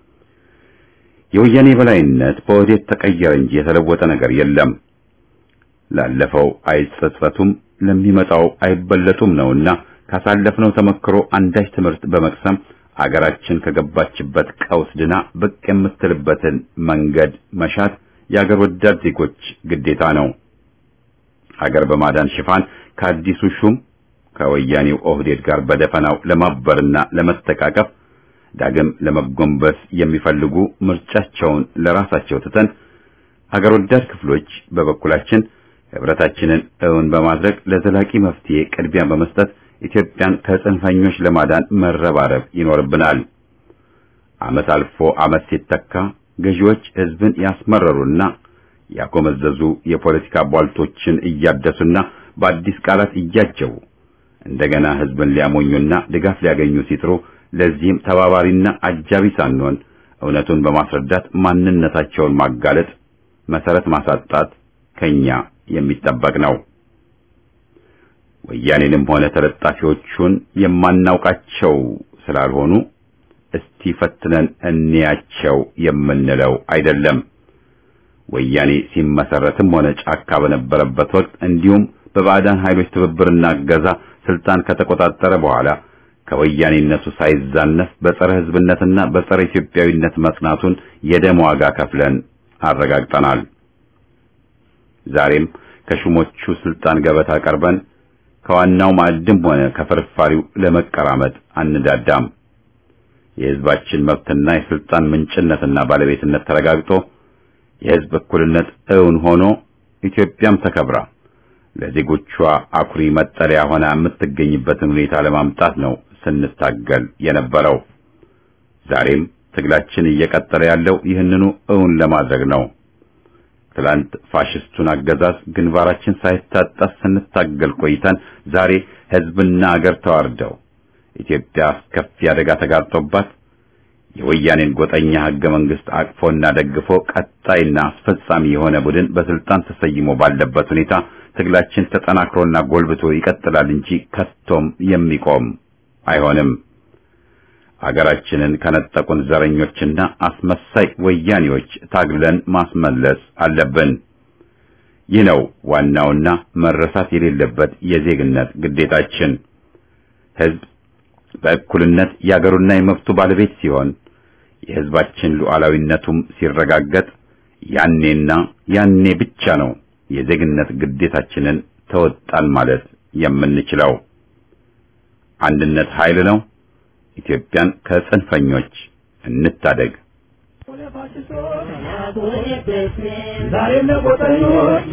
የወያኔ በላይነት በወዴት ተቀየረ እንጂ የተለወጠ ነገር የለም። ላለፈው አይጸጸቱም፣ ለሚመጣው አይበለጡም ነውና ካሳለፍነው ተመክሮ አንዳች ትምህርት በመቅሰም አገራችን ከገባችበት ቀውስ ድና ብቅ የምትልበትን መንገድ መሻት የአገር ወዳድ ዜጎች ግዴታ ነው። ሀገር በማዳን ሽፋን ከአዲሱ ሹም ከወያኔው ኦህዴድ ጋር በደፈናው ለማበርና ለመተቃቀፍ ዳግም ለመጎንበስ የሚፈልጉ ምርጫቸውን ለራሳቸው ትተን ሀገር ወዳድ ክፍሎች በበኩላችን ህብረታችንን እውን በማድረግ ለዘላቂ መፍትሄ ቅድሚያ በመስጠት ኢትዮጵያን ከጽንፈኞች ለማዳን መረባረብ ይኖርብናል። ዓመት አልፎ ዓመት ሲተካ ገዢዎች ህዝብን ያስመረሩና ያጎመዘዙ የፖለቲካ ቧልቶችን እያደሱና በአዲስ ቃላት እያጀቡ እንደገና ህዝብን ሊያሞኙና ድጋፍ ሊያገኙ ሲጥሩ ለዚህም ተባባሪና አጃቢ ሳንሆን እውነቱን በማስረዳት ማንነታቸውን ማጋለጥ፣ መሰረት ማሳጣት ከኛ የሚጠበቅ ነው። ወያኔንም ሆነ ተለጣፊዎቹን የማናውቃቸው ስላልሆኑ እስቲ ፈትነን እንያቸው የምንለው አይደለም። ወያኔ ሲመሰረትም ሆነ ጫካ በነበረበት ወቅት እንዲሁም በባዕዳን ኃይሎች ትብብርና እገዛ ስልጣን ከተቆጣጠረ በኋላ ከወያኔነቱ ሳይዛነፍ በጸረ ህዝብነትና በጸረ ኢትዮጵያዊነት መጽናቱን የደም ዋጋ ከፍለን አረጋግጠናል። ዛሬም ከሹሞቹ ስልጣን ገበታ ቀርበን ከዋናው ማዕድም ሆነ ከፍርፋሪው ለመቀራመጥ አንዳዳም። የህዝባችን መብትና የስልጣን ምንጭነትና ባለቤትነት ተረጋግጦ የህዝብ እኩልነት እውን ሆኖ ኢትዮጵያም ተከብራ ለዜጎቿ አኩሪ መጠለያ ሆና የምትገኝበትን ሁኔታ ለማምጣት ነው ስንታገል የነበረው። ዛሬም ትግላችን እየቀጠለ ያለው ይህንኑ እውን ለማድረግ ነው። ትላንት ፋሽስቱን አገዛዝ ግንባራችን ሳይታጠፍ ስንታገል ቆይተን ዛሬ ህዝብና አገር ተዋርደው ኢትዮጵያ አስከፊ አደጋ ተጋርጦባት የወያኔን ጎጠኛ ህገ መንግስት አቅፎና ደግፎ ቀጣይና አስፈጻሚ የሆነ ቡድን በስልጣን ተሰይሞ ባለበት ሁኔታ ትግላችን ተጠናክሮና ጎልብቶ ይቀጥላል እንጂ ከቶም የሚቆም አይሆንም። አገራችንን ከነጠቁን ዘረኞችና አስመሳይ ወያኔዎች ታግለን ማስመለስ አለብን። ይህ ነው ዋናውና መረሳት የሌለበት የዜግነት ግዴታችን። ህዝብ በእኩልነት የአገሩና የመብቱ ባለቤት ሲሆን የህዝባችን ሉዓላዊነቱም ሲረጋገጥ ያኔና ያኔ ብቻ ነው የዜግነት ግዴታችንን ተወጣን ማለት የምንችለው። አንድነት ኃይል ነው። ኢትዮጵያን ከጽንፈኞች እንታደግ። ዛሬም ለቆጠኞች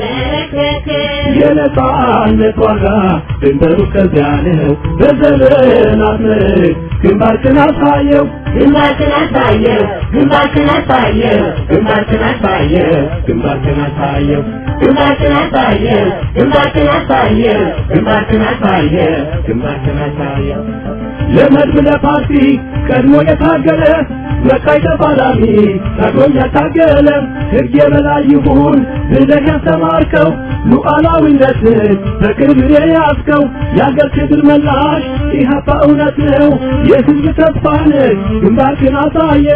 የነጻነት ዋጋ ድንበሩ ከዚያ ነው። በዘመናት ምርክ ግንባርክን አሳየው ግንባርክን አሳየው ግንባርክን አሳየው ግንባርክን አሳየው ግንባርክን አሳየው ግንባርክን አሳየው ግንባርክን አሳየው ግንባርክን አሳየው ግንባርክን አሳየው ለመድብ ለፓርቲ ቀድሞ የታገለ መካይ ተፋላሚ ታግሎም ያታገለ ሕግ የበላይ ይሁን ብለህ ያስተማርከው ሉዓላዊነትን በቅርብ የያዝከው የአገር ክብር መላሽ ኢህአፓ እውነት ነው የህዝብ ተስፋ ነህ ግንባርክን አሳየ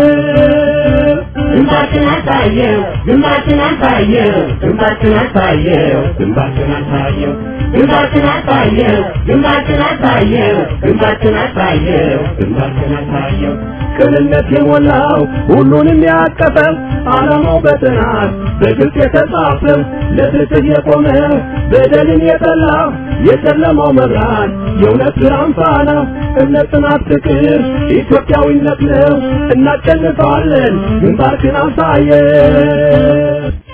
ግንባርክን አሳየው ግንባርክን አሳየው ግንባርክን አሳየው ግንባርክን አሳየው ግንባርክን አሳየው ግንባርክን አሳየው ግንባርክን አሳየው ግንባርክን አሳየው ቅንነት የሞላው ሁሉንም ያቀፈው ዓላማው በጥናት በግልጽ የተጻፈው ለፍትህ የቆመ በደልን የጠላ የጨለማው መብራት የእውነት ብርሃን ፋና እምነት፣ ጽናት፣ ፍቅር ኢትዮጵያዊነት ነው። እናሸንፋለን። ግንባርክን አሳየ